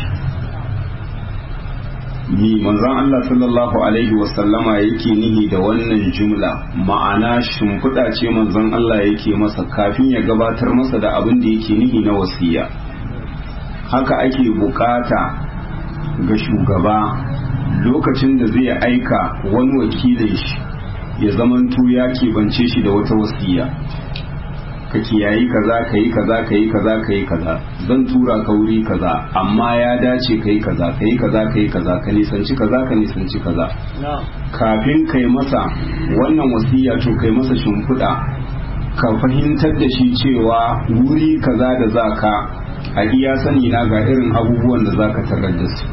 ni manzon Allah sallallahu alaihi wasallama yake nihi da wannan jumla ma'ana shimfiɗa ce manzon Allah yake masa kafin ya gabatar masa da abin da yake nihi na wasiya haka ake bukata ga shugaba lokacin da zai aika wani wakilin shi ya zamanto ya keɓance shi da wata wasiya ka kiyayi kaza ka yi kaza ka yi kaza ka yi kaza zan tura ka wuri kaza amma ya dace ka yi kaza ka yi kaza ka yi kaza ka nisanci kaza ka nisanci kaza kafin ka yi masa wannan wasiya to kai masa shimfiɗa ka fahimtar da shi cewa wuri kaza da za ka a iya sani na ga irin abubuwan da za ka tarar da su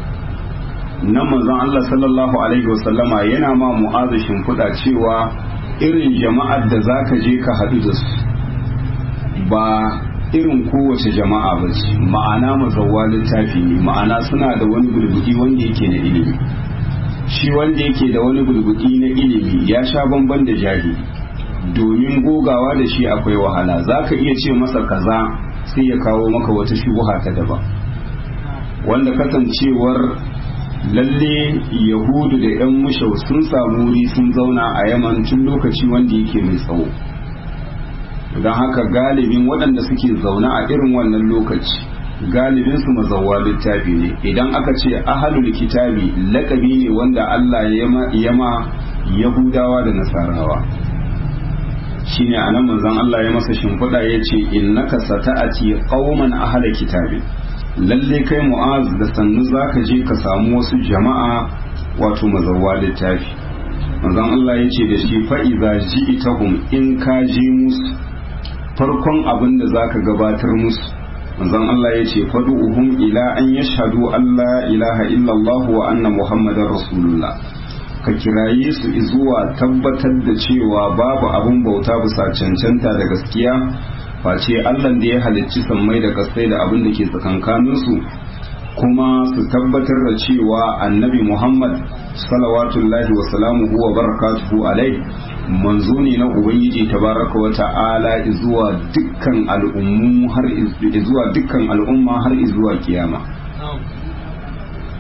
nan manzon Allah sallallahu alaihi wasallama yana ma mu'azu shimfiɗa cewa irin jama'ar da za ka je ka haɗu da su ba irin kowace jama'a ba ce ma'ana mazauwa littafi ne ma'ana suna da wani bulbudi wanda yake na ilimi shi wanda yake da wani bulbudi na ilimi ya sha bamban da jahili domin gogawa da shi akwai wahala za ka iya ce masa kaza sai ya kawo maka wata shubuha ta daban wanda kasancewar lalle yahudu da 'yan mushau sun samu wuri sun zauna a yaman tun lokaci wanda yake mai tsawo don haka galibin waɗanda suke zaune a irin wannan lokaci galibin su mazauwa littafi ne idan aka ce ahalul kitabi lakabi ne wanda Allah ya ma yahudawa da nasarawa shine anan manzon Allah ya masa shimfiɗa ya ce innaka sata'ati qauman ahala kitabi lalle kai mu'az da sannu zaka je ka samu wasu jama'a wato mazauwa littafi manzon Allah ya ce da shi fa'iza ji'itahum in ka je musu farkon abin da zaka gabatar musu manzon Allah ya ce fadu'uhum ila an yashhadu Allah ilaha illallah wa anna muhammadar rasulullah ka kiraye su zuwa tabbatar da cewa babu abin bauta bisa cancanta da gaskiya face Allah da ya halicci sammai da kasai da abin da ke tsakankaninsu kuma su tabbatar da cewa annabi Muhammad salawatullahi wa salamuhu wa barakatuhu alai manzo ne na ubangiji tabaraka wa ta'ala zuwa dukkan al'ummu har zuwa dukkan al'umma har zuwa kiyama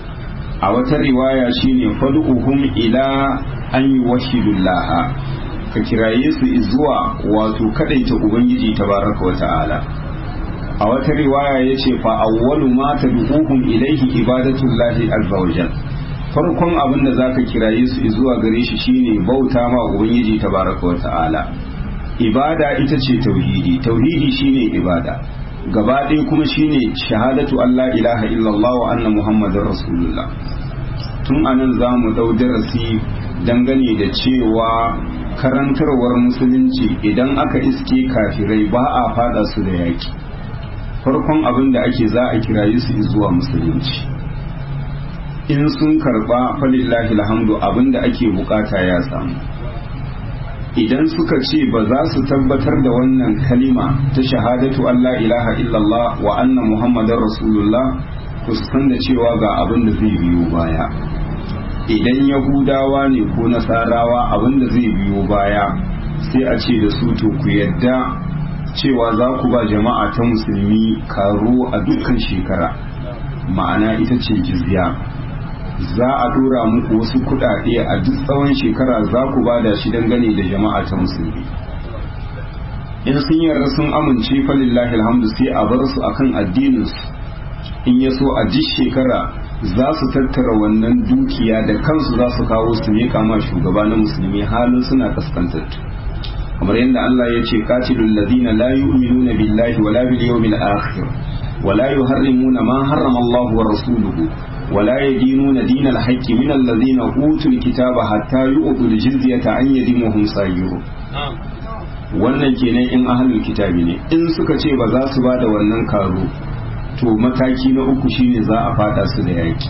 a wata riwaya shine fad'uhum ila an yuwahhidullah ka kiraye su zuwa wato kadaita ubangiji tabaraka wa ta'ala a wata riwaya yace fa awwalu ma tad'uhum ilayhi ibadatullahi azza wa jal farkon abin da zaka kiraye su zuwa gare shi shine bauta ma ubangiji tabaraka wa ta'ala ibada ita ce tauhidi tauhidi shine ibada gaba ɗaya kuma shine shahadatu Allah ilaha illallah wa anna muhammadar rasulullah tun anan za mu dau darasi dangane da cewa karantarwar musulunci idan aka iske kafirai ba a fada su da yaki farkon abin da ake za a kiraye su zuwa musulunci in sun karba falillahi alhamdu abin da ake bukata ya samu idan suka ce ba za su tabbatar da wannan kalima ta shahadatu Allah ilaha illallah wa anna muhammadar rasulullah to su san da cewa ga abin da zai biyo baya idan yahudawa ne ko nasarawa abin da zai biyo baya sai a ce da su to ku yadda cewa za ku ba jama'a ta musulmi karo a dukkan shekara ma'ana ita ce jizya za a dora muku wasu kudade a duk tsawon shekara za ku ba da shi dangane da jama'a ta musulmi in sun yarda sun amince falillahi alhamdu sai a bar su akan addininsu in ya so a duk shekara za su tattara wannan dukiya da kansu za su kawo su ne kama shugaba na musulmi halin suna kaskantattu kamar yadda Allah ya ce qatilul ladina la yu'minuna billahi wala bil yawmil akhir wala yuharrimuna ma harrama Allah wa rasuluhu ولا يدينون دين الحق من الذين أوتوا الكتاب حتى يؤتوا الجزية عن يد وهم صاغرون wannan kenan in ahlul kitabi ne in suka ce ba za su ba da wannan karo to mataki na uku shine za a fada su da yaki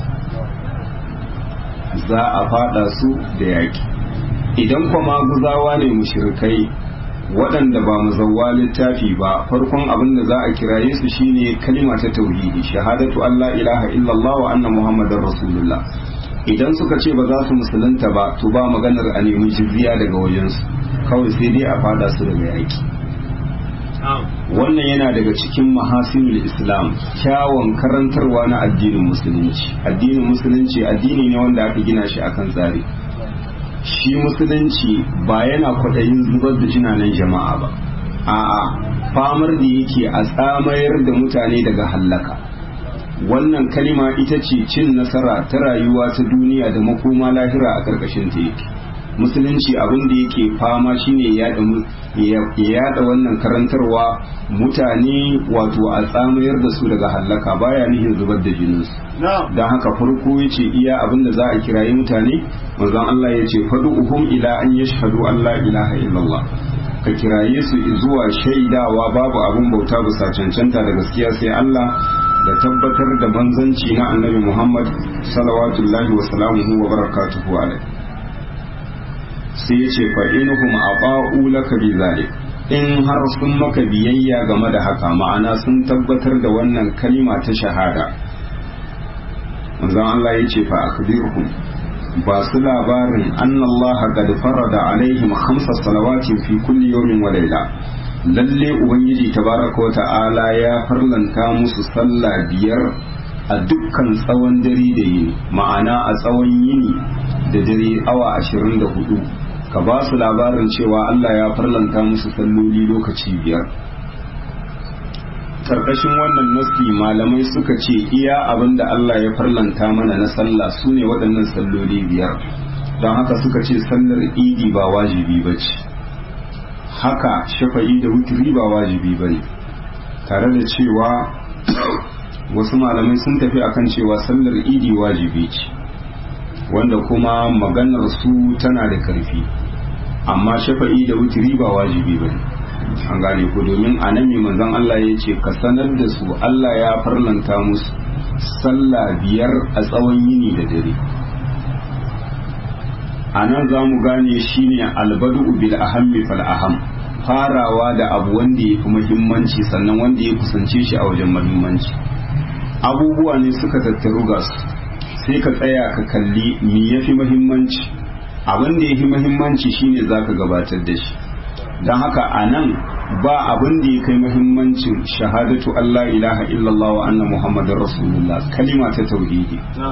za a fada su da yaki idan kuma guzawa ne mushrikai waɗanda ba mazawwa littafi ba farkon abin da za a kiraye su shine kalima ta tauhidi shahadatu Allah ilaha illallah wa anna muhammadar rasulullah idan suka ce ba za su musulunta ba to ba maganar a nemi jizya daga wajensu kawai sai dai a fada su daga yaki wannan yana daga cikin mahasinul islam kyawun karantarwa na addinin musulunci addinin musulunci addini ne wanda aka gina shi akan tsari shi musulunci ba yana kwaɗayin zubar da jinanen jama'a ba a'a famar da yake a tsamayar da mutane daga hallaka wannan kalima ita ce cin nasara ta rayuwa ta duniya da makoma lahira a ƙarƙashin ta yake musulunci abin da yake fama shine ya yada wannan karantarwa mutane wato a tsamayar da su daga hallaka baya nihin zubar da jininsu don haka farko ya ce iya abin da za a kirayi mutane manzon Allah ya ce faɗi uhum ila an yashhadu an la ilaha illallah ka kiraye su zuwa shaidawa babu abin bauta bisa cancanta da gaskiya sai Allah da tabbatar da manzanci na annabi Muhammad salawatullahi wa salamuhu wa barakatuhu alaihi sai ya ce fa'inuhum a laka bi zalik in har sun maka biyayya game da haka ma'ana sun tabbatar da wannan kalima ta shahada manzon Allah ya ce fa akbirhum ba su labarin annallaha qad farada alaihim khamsa salawatin fi kulli yawmin wa layla lalle ubangiji tabaraka wa ta'ala ya farlanta musu sallah biyar a dukkan tsawon dare da yini ma'ana a tsawon yini da dare awa ashirin da hudu ka ba su labarin cewa Allah ya farlanta musu salloli lokaci biyar karkashin wannan nasi malamai suka ce iya abin da Allah ya farlanta mana na sallah su ne waɗannan salloli biyar don haka suka ce sallar idi ba wajibi ba ce haka shafa'i da wuturi ba wajibi ba ne tare da cewa wasu malamai sun tafi akan cewa sallar idi wajibi ce wanda kuma maganar su tana da karfi amma shafa'i da wutiri ba wajibi ba an gane ko domin a nan manzon Allah ya ce ka sanar da su Allah ya farlanta musu sallah biyar a tsawon yini da dare a nan za mu gane shine albadu bil ahammi fal aham farawa da abu wanda ya fi muhimmanci sannan wanda ya kusance shi a wajen muhimmanci abubuwa ne suka tattaru ga su sai ka tsaya ka kalli me ya fi muhimmanci abin da ya fi muhimmanci shine za ka gabatar da shi don haka a nan ba abin da ya kai muhimmancin shahadatu Allah ilaha illallah wa anna muhammadin rasulullah kalima ta tauhidi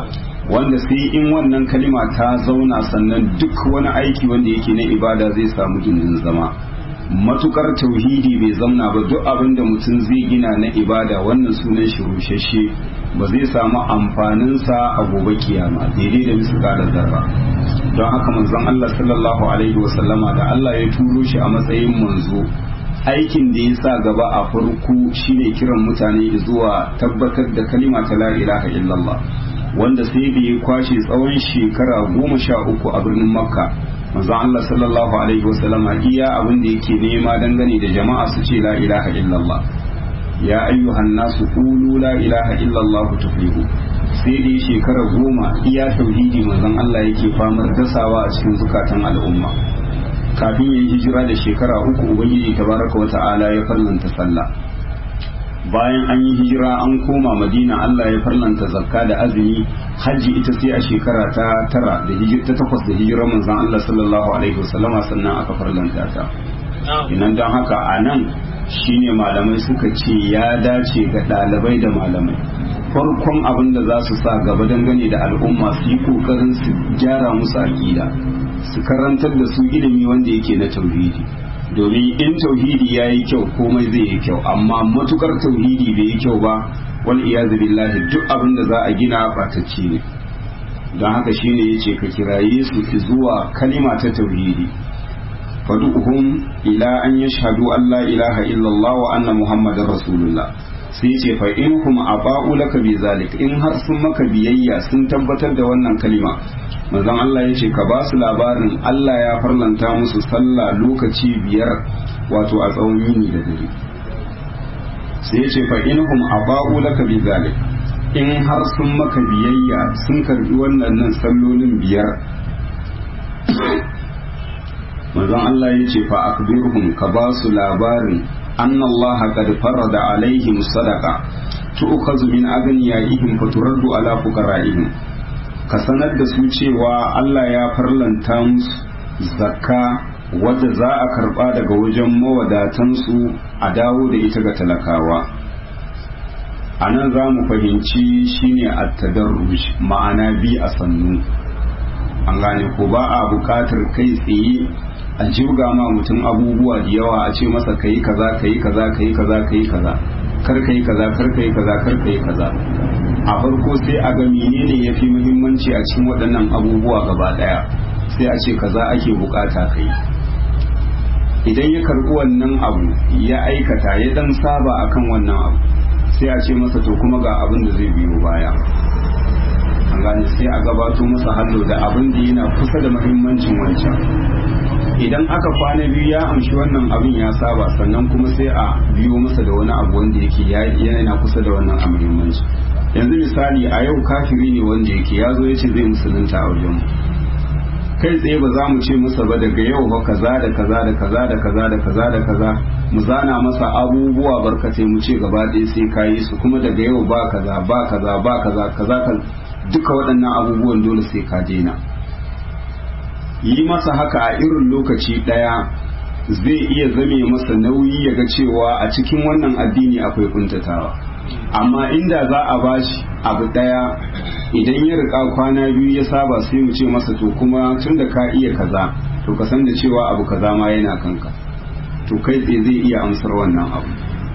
wanda sai in wannan kalima ta zauna sannan duk wani aiki wanda yake na ibada zai samu gindin zama matukar tauhidi bai zauna ba duk abin da mutum zai gina na ibada wannan sunan shi rushashe ba zai samu amfaninsa a gobe kiyama daidai da misalin zarra don haka manzon Allah sallallahu alaihi wasallama da Allah ya turo shi a matsayin manzo aikin da ya sa gaba a farko shine kiran mutane zuwa tabbatar da kalima ta la ilaha illallah wanda sai da ya kwashe tsawon shekara goma sha uku a birnin makka manzon Allah sallallahu alaihi wasallama iya abin da yake nema dangane da jama'a su ce la ilaha illallah ya ayyuhan nasu qulu la ilaha illallah tuflihu sai da shekara goma iya tauhidi manzon Allah yake famar dasawa a cikin zukatan al'umma kafin ya yi hijira da shekara uku ubangiji tabaraka wa ta'ala ya farlanta sallah bayan an yi hijira an koma madina Allah ya farlanta zakka da azumi hajji ita sai a shekara ta tara da hijira ta takwas da hijirar manzon Allah sallallahu alaihi wasallama sannan aka farlanta ta inan don haka a nan shine malamai suka ce ya dace ga ɗalibai da malamai farkon abin da za su sa gaba dangane da al'umma su yi kokarin su gyara musu aƙida su karantar da su ilimi wanda yake na tauhidi domin in tauhidi ya yi kyau komai zai yi kyau amma matukar tauhidi bai yi kyau ba wal iyazu billahi duk abin da za a gina batacce ne don haka shine yace ka kiraye su zuwa kalima ta tauhidi fadu'uhum ila an yashhadu an la ilaha illallah wa anna muhammadar rasulullah sai ce fa in hum aba'u laka bi zalik in har sun maka biyayya sun tabbatar da wannan kalima manzon Allah ya ce ka ba su labarin Allah ya farlanta musu sallah lokaci biyar wato a tsawon yini da dare sai ya ce fa in hum aba'u laka bi zalik in har sun maka biyayya sun karbi wannan nan sallolin biyar manzon Allah ya ce fa akbirhum ka ba su labarin anna Allah qad farada alaihim sadaqa tu'khadhu min aghniyaihim fa turaddu ala fuqara'ihim ka sanar da su cewa Allah ya farlanta musu zakka wadda za a karba daga wajen mawadatansu a dawo da ita ga talakawa a nan za mu fahimci shine at-tadarruj ma'ana bi a sannu an gane ko ba a buƙatar kai tsaye a jirga ma mutum abubuwa da yawa a ce masa kayi kaza kayi kaza kayi kaza kayi kaza kar kayi kaza kar kayi kaza kar kayi kaza a farko sai a ga menene yafi muhimmanci a cikin waɗannan abubuwa gaba ɗaya sai a ce kaza ake bukata kai idan ya karɓi wannan abu ya aikata ya dan saba akan wannan abu sai a ce masa to kuma ga abin da zai biyo baya an gane sai a gabato masa hallo da abin da yana kusa da muhimmancin wancan idan aka kwana biyu ya amshi wannan abin ya saba sannan kuma sai a biyo masa da wani abu wanda yake yana kusa da wannan a muhimmanci yanzu misali a yau kafiri ne wanda yake ya zo ya ce zai musulunta a wajen kai tsaye ba za mu ce masa ba daga yau ba kaza da kaza da kaza da kaza da kaza da kaza mu zana masa abubuwa barkatai mu ce gaba ɗaya sai ka yi su kuma daga yau ba kaza ba kaza ba kaza kaza duka waɗannan abubuwan dole sai ka daina yi masa haka a irin lokaci ɗaya zai iya zame masa nauyi ya ga cewa a cikin wannan addini akwai kuntatawa amma inda za a bashi abu ɗaya idan ya rika kwana biyu ya saba sai mu ce masa to kuma tun da ka iya kaza to ka san da cewa abu kaza ma yana kanka to kai tsaye zai iya amsar wannan abu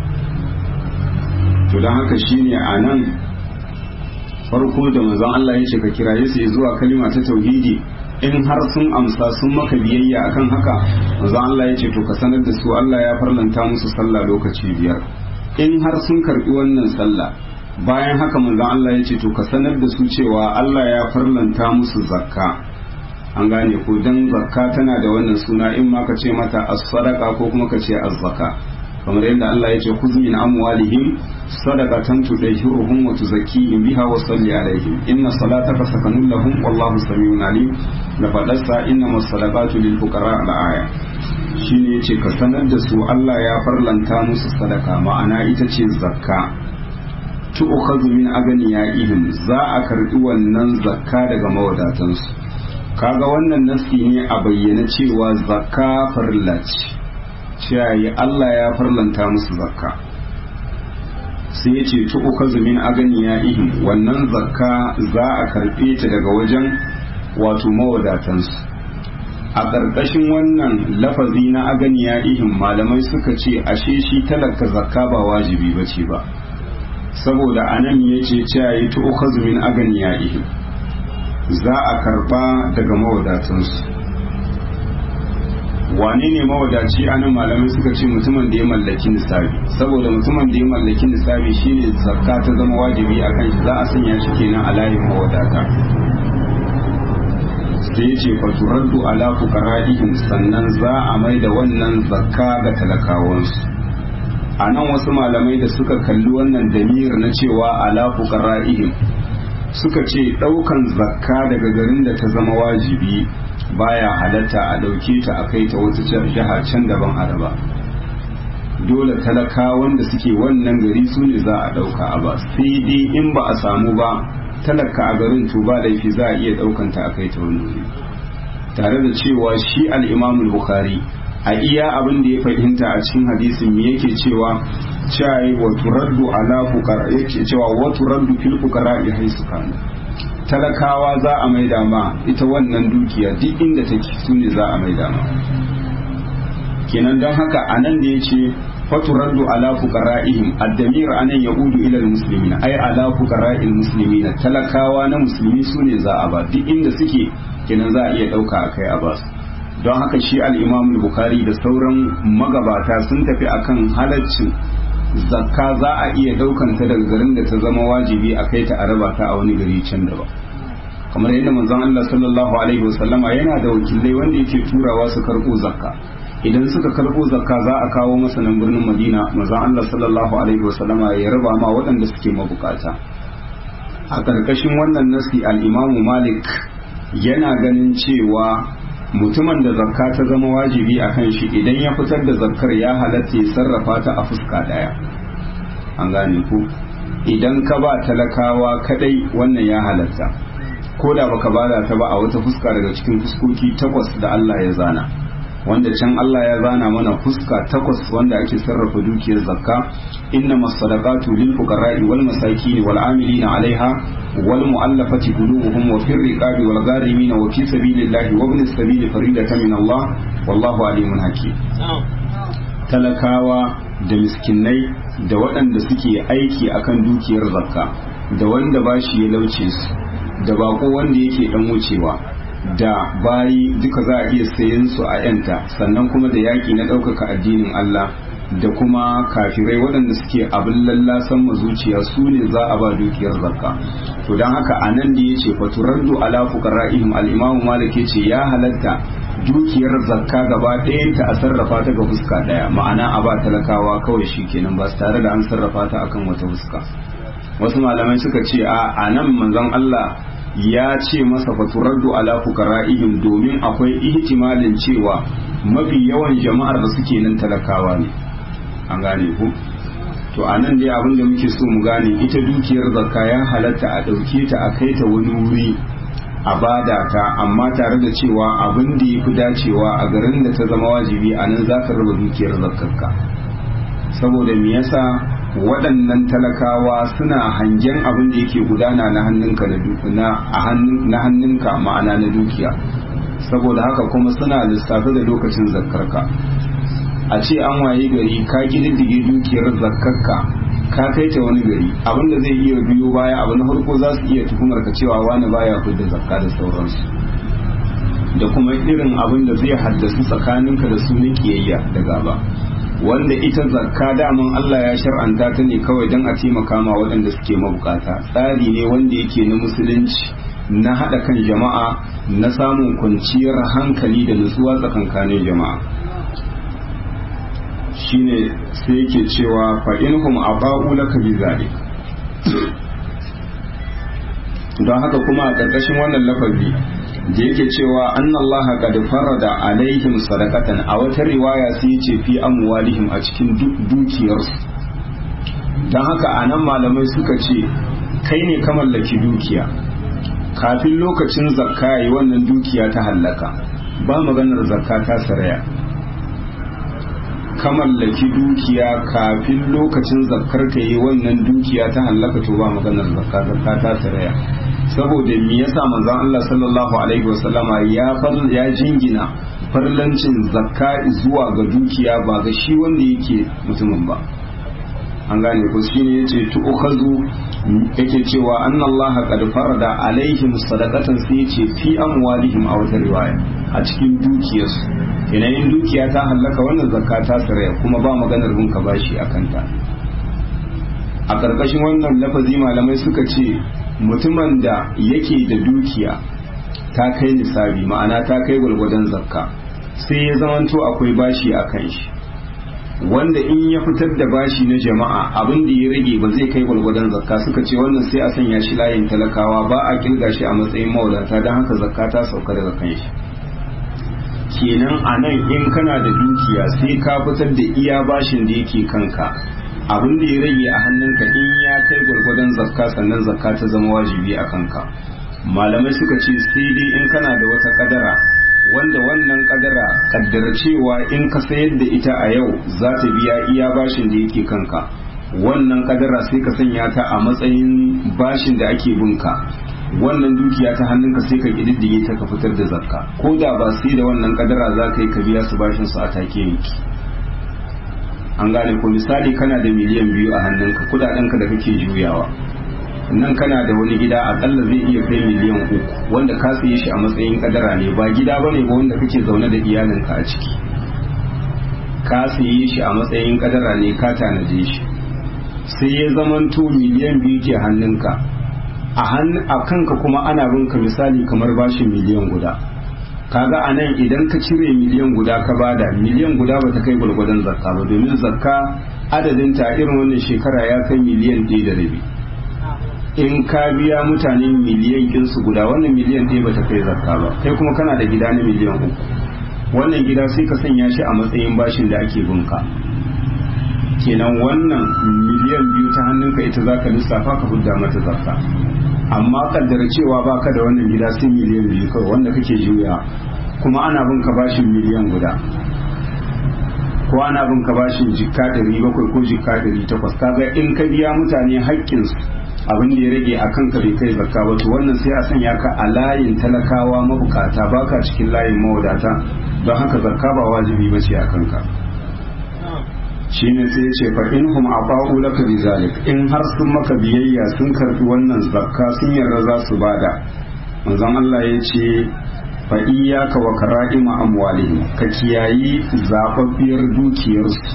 to don haka shine a nan farko da manzon Allah ya ce ka kiraye su zuwa kalima ta tauhidi in har sun amsa sun maka biyayya akan haka manzon Allah ya ce to ka sanar da su Allah ya farlanta musu sallah lokaci biyar in har sun karbi wannan sallah bayan haka manzon Allah ya ce to ka sanar da su cewa Allah ya farlanta musu zakka an gane ko dan zakka tana da wannan suna in ma ka ce mata as-sadaqa ko kuma ka ce az-zakka kamar yadda Allah ya ce khudh min amwalihim sadaqatan tudahhiruhum wa tuzakkihim biha wa salli alaihim inna salataka sakanun lahum wallahu samiun alim da fadarsa inna masadaqatu lil fuqara al aya shine yace ka sanar da su Allah ya farlanta musu sadaka ma'ana ita ce zakka tu'khadhu min aganiyaihim za a karbi wannan zakka daga mawadatansu kaga wannan nasi ne a bayyana cewa zakka farilla ce cewa Allah ya farlanta musu zakka sai ya ce tu'ukazu min aganiya ihim wannan zakka za a karɓe ta daga wajen wato mawadatansu a ƙarƙashin wannan lafazi na aganiya ihim malamai suka ce ashe shi talaka zakka ba wajibi ba ce ba saboda anan ya ce cewa yi tu'ukazu min aganiya ihim za a karɓa daga mawadatansu wane ne mawadaci a nan malamai suka ce mutumin da ya mallaki nisabi saboda mutumin da ya mallaki nisabi shine zakka ta zama wajibi a kan shi za a sanya shi kenan a layin mawadata sai ce faturaddu ala fuqara'ihim sannan za a mai da wannan zakka ga talakawansu a nan wasu malamai da suka kalli wannan damir na cewa ala fuqara'ihim suka ce daukan zakka daga garin da ta zama wajibi baya halatta a ɗauke ta a kai ta wata jiha can daban araba dole talakawan da suke wannan gari su ne za a ɗauka a ba sai dai in ba a samu ba talaka a garin to ba laifi za a iya ɗaukan ta a kai ta wani wuri tare da cewa shi al'imamul bukhari a iya abin da ya fahimta a cikin hadisin me yake cewa cewa wa turaddu ala fuqara yake cewa wa turaddu fil fuqara ya haisu kana talakawa za a maida ma ita wannan dukiya duk inda take su ne za a maida ma kenan don haka anan da ya ce faturaddu ala fuqara'ihim ad-damir anan yaudu ila al-muslimin ay ala fuqara'il muslimin talakawa na musulmi su ne za a ba duk inda suke kenan za a iya dauka akai a basu don haka shi al-imam al-bukhari da sauran magabata sun tafi akan halaccin zakka za a iya daukan ta daga garin da ta zama wajibi a kai ta a raba ta a wani gari can da ba kamar yadda manzon Allah sallallahu alaihi wasallama yana da wakilai wanda yake turawa su karbo zakka idan suka karbo zakka za a kawo masa nan birnin Madina manzon Allah sallallahu alaihi wasallama ya raba ma waɗanda suke mabukata a karkashin wannan nasi al-Imam Malik yana ganin cewa mutumin da zakka ta zama wajibi a kan shi idan ya fitar da zakkar ya halatta ya sarrafa ta a fuska daya an gane ku idan ka ba talakawa kadai wannan ya halatta ko da baka bada ta ba a wata fuska daga cikin fuskoki takwas da Allah ya zana wanda can Allah ya zana mana fuska takwas wanda ake sarrafa dukiyar zakka inna masadaqatu lil fuqara'i wal masakin wal amilina 'alaiha wal mu'allafati qulubuhum wa fir riqabi wal gharimin wa fi sabilillahi wa ibn as-sabil faridatan min Allah wallahu alimun hakim talakawa da miskinai da waɗanda suke aiki akan dukiyar zakka da wanda bashi ya lauce su da bako wanda yake dan wucewa da bayi duka za a iya sayen su a yanta sannan kuma da yaƙi na ɗaukaka addinin Allah da kuma kafirai waɗanda suke abin lallasan mazuciya su ne za a ba dukiyar zakka to don haka a nan da ya ce faturaddu ala fuqara'ihim al-imamu malik ya ce ya halatta dukiyar zakka gaba ɗayanta a sarrafa ta ga fuska ɗaya ma'ana a ba talakawa kawai shi kenan ba tare da an sarrafa ta akan wata fuska wasu malamai suka ce a a nan manzon Allah ya ce masa faturaddu ala fuqara'ihim domin akwai ihtimalin cewa mafi yawan jama'ar da suke nan talakawa ne an gane ku to a nan dai abin da muke so mu gane ita dukiyar zakka ya halatta a ɗauke ta a kai ta wani wuri a bada ta amma tare da cewa abin da ya fi dacewa a garin da ta zama wajibi a nan za ka raba dukiyar zakkarka saboda me yasa waɗannan talakawa suna hangen abin da yake gudana na hannunka na hannunka ma'ana na dukiya saboda haka kuma suna lissafi da lokacin zakkarka a ce an waye gari ka kididdige dukiyar zakkarka ka kai ta wani gari abin da zai iya biyo baya abu na farko za su iya tuhumar ka cewa wani baya da zakka da sauransu da kuma irin abin da zai haddasu tsakaninka da su na kiyayya da gaba wanda ita zakka daman Allah ya shar'anta ta ne kawai don a taimaka ma waɗanda suke mabukata tsari ne wanda yake na musulunci na haɗa kan jama'a na samun kwanciyar hankali da nutsuwa tsakankanin jama'a shine sai yake cewa fa inhum aba'u laka bi zalik don haka kuma a ƙarƙashin wannan lafazi da yake cewa annallaha qad farada alaihim sadaqatan a wata riwaya sai yace fi amwalihim a cikin dukiyarsu don haka anan malamai suka ce kai ne ka mallaki dukiya kafin lokacin zakka yi wannan dukiya ta hallaka ba maganar zakka ta saraya ka mallaki dukiya kafin lokacin zakkar ka yi wannan dukiya ta hallaka to ba maganar zakka zakka ta taraya saboda me yasa manzon Allah sallallahu alaihi wasallama ya ya jingina farlancin zakka zuwa ga dukiya ba ga shi wanda yake mutumin ba an gane ko shine yace tu'khazu yake cewa annallaha qad farada alaihim sadaqatan sai yace fi amwalihim a wata riwaya a cikin dukiyarsu yanayin dukiya ta hallaka wannan zakka ta saraya kuma ba maganar bin ka bashi akan ta a karkashin wannan lafazi malamai suka ce mutumin da yake da dukiya ta kai nisabi ma'ana ta kai gwalgwadon zakka sai ya zamanto akwai bashi a kan shi wanda in ya fitar da bashi na jama'a abin da ya rage ba zai kai gwalgwadon zakka suka ce wannan sai a sanya shi layin talakawa ba a kirga shi a matsayin mawadata don haka zakka ta sauka daga kan shi kenan a nan in kana da dukiya sai ka fitar da iya bashin da yake kanka abin da ya rage a hannunka in ya kai gwargwadon zakka sannan zakka ta zama wajibi a kanka malamai suka ce sai dai in kana da wata kadara wanda wannan kadara kaddara cewa in ka sayar da ita a yau za ta biya iya bashin da yake kanka wannan kadara sai ka sanya ta a matsayin bashin da ake binka wannan dukiya ta hannunka sai ka kididdige ta ka fitar da zakka ko da ba sai da wannan kadara za ka yi ka biya su bashin su a take yanki an gane ko misali kana da miliyan biyu a hannunka kudadenka da kake juyawa nan kana da wani gida akalla zai iya kai miliyan uku wanda ka saye shi a matsayin kadara ne ba gida ba ne ba wanda kake zaune da iyalinka a ciki ka saye shi a matsayin kadara ne ka tanaje shi sai ya zamanto miliyan biyu ke hannunka a kanka kuma ana binka misali kamar bashin miliyan guda kaga a nan idan ka cire miliyan guda ka bada miliyan guda ba ta kai gwalgwadon zakka ba domin zakka adadin ta irin wannan shekara ya kai miliyan ɗaya da rabi in ka biya mutane miliyan kinsu guda wannan miliyan ɗaya ba ta kai zakka ba kai kuma kana da gida na miliyan uku wannan gida sai ka sanya shi a matsayin bashin da ake binka kenan wannan miliyan biyu ta hannunka ita za ka lissafa ka hudda mata zakka amma kaddara cewa baka da wannan gida sai miliyan biyu kawai wanda kake juya kuma ana bin ka bashin miliyan guda ko ana bin ka bashin jikka ɗari bakwai ko jikka ɗari takwas kaga in ka biya mutane haƙƙinsu abin da ya rage a kanka bai kai zakka ba to wannan sai a sanya ka a layin talakawa mabukata baka cikin layin mawadata don haka zakka ba wajibi ba ce a kanka shine sai ya ce fa in hum aba'u laka bizalik in har sun maka biyayya sun karbi wannan zakka sun yarda za su bada manzon Allah ya ce fa iyyaka wa kara'ima amwalihim ka kiyayi zababbiyar dukiyarsu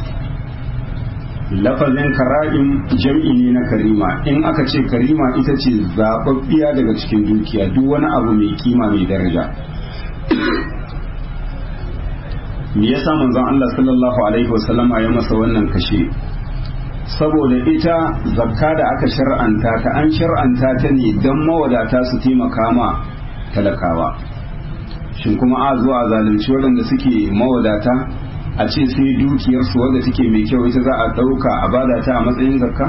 lafazin kara'im jam'i ne na karima in aka ce karima ita ce zababbiya daga cikin dukiya duk wani abu mai kima mai daraja me yasa manzon Allah sallallahu alaihi wasallama ya masa wannan kashe saboda ita zakka da aka shar'anta ta an shar'anta ta ne don mawadata su taimaka ma talakawa shin kuma a zuwa zalunci waɗanda suke mawadata a ce sai dukiyarsu wadda take mai kyau ita za a ɗauka a bada ta a matsayin zakka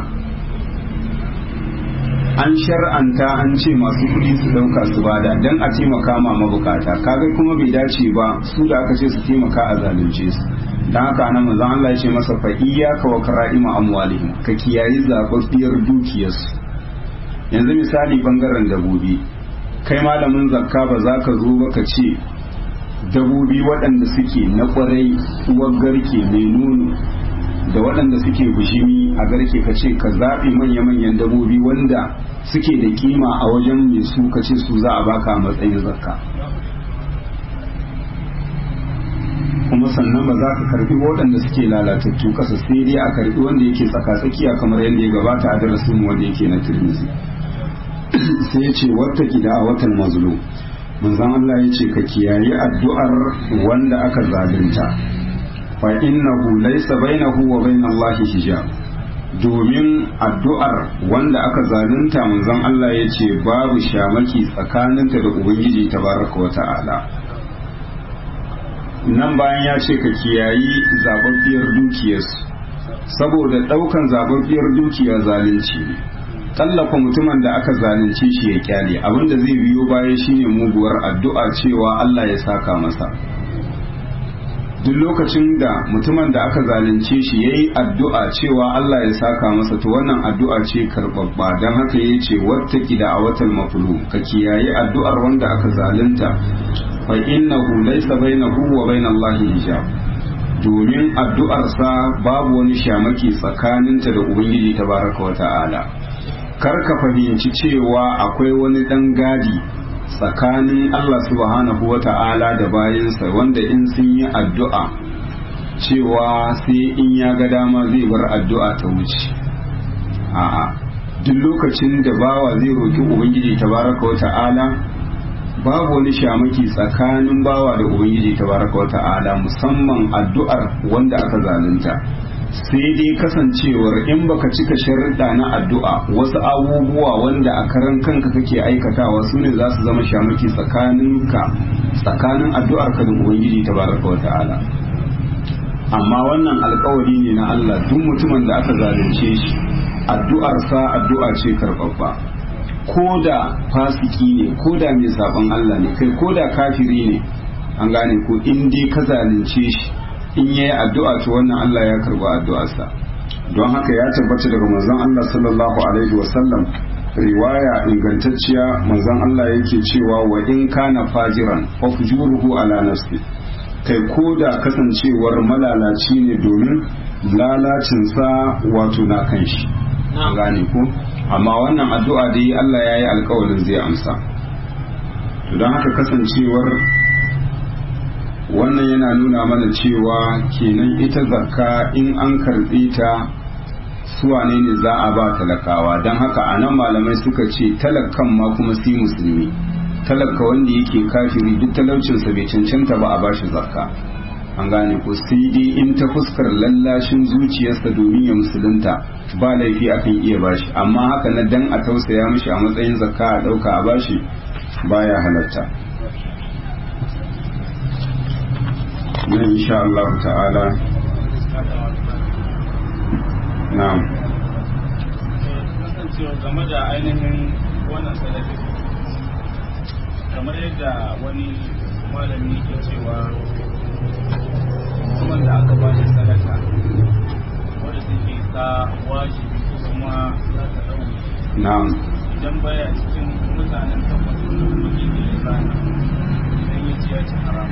an shar'anta an ce masu kuɗi su ɗauka su bada don a taimaka ma mabukata kaga kuma bai dace ba su da aka ce su taimaka a zalunce su don haka nan manzon Allah ya ce masa fa iyyaka wa kara'ima amwalihim ka kiyayi zababbiyar dukiyarsu yanzu misali bangaren dabobi kai malamin zakka ba za ka zo ba ka ce dabobi waɗanda suke na ƙwarai uwar garke mai nono da waɗanda suke bishimi a garke ka ce ka zaɓi manya-manyan dabobi wanda suke da kima a wajen mai su ka ce su za a baka a matsayin zakka kuma sannan ba za ka karbi waɗanda suke lalatattu kasa sai dai a karbi wanda yake tsaka-tsakiya kamar yadda ya gabata a darasin wanda yake na turmizi sai ya ce wata gida a watan mazlum manzon Allah ya ce ka kiyayi addu'ar wanda aka zalunta fa innahu laysa bainahu wa bainallahi hijab domin addu'ar wanda aka zalunta manzon Allah ya ce babu shamaki tsakaninta da ubangiji tabaraka wa ta'ala nan bayan ya ce ka kiyayi zababbiyar dukiyarsu saboda daukan zababbiyar dukiya zalunci ne tallafa mutumin da aka zalunce shi ya kyale abinda zai biyo baya shine muguwar addu'a cewa Allah ya saka masa duk lokacin da mutumin da aka zalunce shi ya yi addu'a cewa Allah ya saka masa to wannan addu'a ce karɓaɓɓa don haka ya ce wata da a watan mafulu ka kiyaye addu'ar wanda aka zalunta fa innahu laysa bainahu wa bainallahi hijab domin addu'arsa babu wani shamaki tsakaninta da ubangiji tabaraka wa ta'ala kar ka fahimci cewa akwai wani ɗan gadi tsakanin Allah subhanahu wa ta'ala da bayansa wanda in sun yi addu'a cewa sai in ya ga dama zai bar addu'a ta wuce a'a duk lokacin da bawa zai roki ubangiji tabaraka wa ta'ala babu wani shamaki tsakanin bawa da ubangiji tabaraka wa ta'ala musamman addu'ar wanda aka zalunta sai dai kasancewar in baka cika sharuɗa na addu'a wasu abubuwa wanda a karan kanka kake aikatawa su ne za su zama shamaki tsakaninka tsakanin addu'ar ka da ubangiji tabaraka wa ta'ala amma wannan alkawari ne na Allah duk mutumin da aka zalunce shi addu'arsa addu'a ce karɓaɓɓa ko da fasiki ne ko da mai sabon Allah ne kai ko da kafiri ne an gane ko in dai ka zalunce shi in ya yi addu'a to wannan Allah ya karba addu'arsa don haka ya tabbata daga manzon Allah sallallahu alaihi wasallam riwaya ingantacciya manzon Allah yake cewa wa in kana fajiran fa fujuruhu ala nafsi kai ko da kasancewar malalaci ne domin lalacinsa wato na kan shi gane ko amma wannan addu'a da yi Allah ya yi alkawarin zai amsa don haka kasancewar wannan yana nuna mana cewa kenan ita zakka in an karɓi ta suwane ne za a ba talakawa don haka a nan malamai suka ce talakan ma kuma si musulmi talaka wanda yake kafiri duk talaucinsa bai cancanta ba a bashi zakka an gane ko sai dai in ta fuskar lallashin zuciyarsa domin ya musulunta ba laifi akan iya bashi amma haka na dan a tausaya mishi a matsayin zakka a ɗauka a bashi baya halatta na insha Allah ta'ala na'am kasancewa game da ainihin wannan sanadin kamar yadda wani malami ke cewa kuma da aka ba shi sadaka wadda take ta wajibi ko kuma za ta ɗau na'am idan baya cikin mutanen tabbatar da kuma ke da zana idan ya ci ya ci haram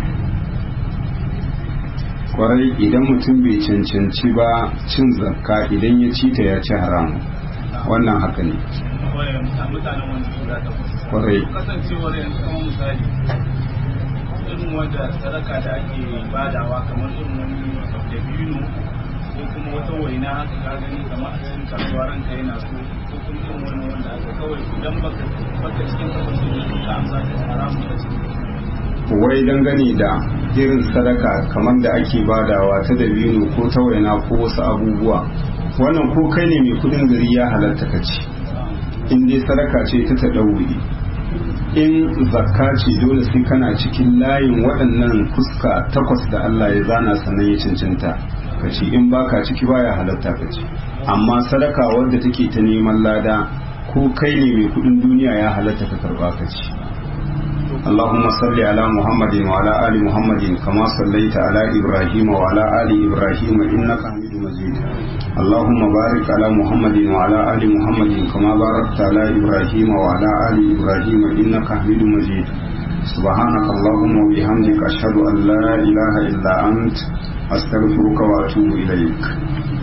kwarai idan mutum bai cancanci ba cin zakka idan ya ci ta ya ci haram wannan haka ne kawai mutanen wanda su za ta kusa kwarai kasancewar yanzu kamar misali irin wanda sadaka da ake badawa kamar irin wani dabino ko kuma wata waina haka ka gani kamar a cikin kasuwa ranka yana so ko kuma irin wani wanda aka kawai idan baka baka cikin tabbacin da ka amsa ta haramun da cikin wai dangane da irin sadaka kamar da ake badawa ta dabino ko ta waina ko wasu abubuwa wannan ko kai ne mai kudin gari ya halatta ka ci in dai sadaka ce ta taɗauri in zakka ce dole sai kana cikin layin waɗannan fuska takwas da Allah ya zana sannan ya cancanta ka ci in baka ciki baya halatta ka ci amma sadaka wadda take ta neman lada ko kai ne mai kudin duniya ya halatta ka karba ka ci اللهم صل على محمد وعلى آل محمد كما صليت على إبراهيم وعلى آل إبراهيم إنك حميد مجيد اللهم بارك على محمد وعلى آل محمد كما باركت على إبراهيم وعلى آل إبراهيم إنك حميد مجيد سبحانك اللهم وبحمدك أشهد أن لا إله إلا أنت أستغفرك وأتوب إليك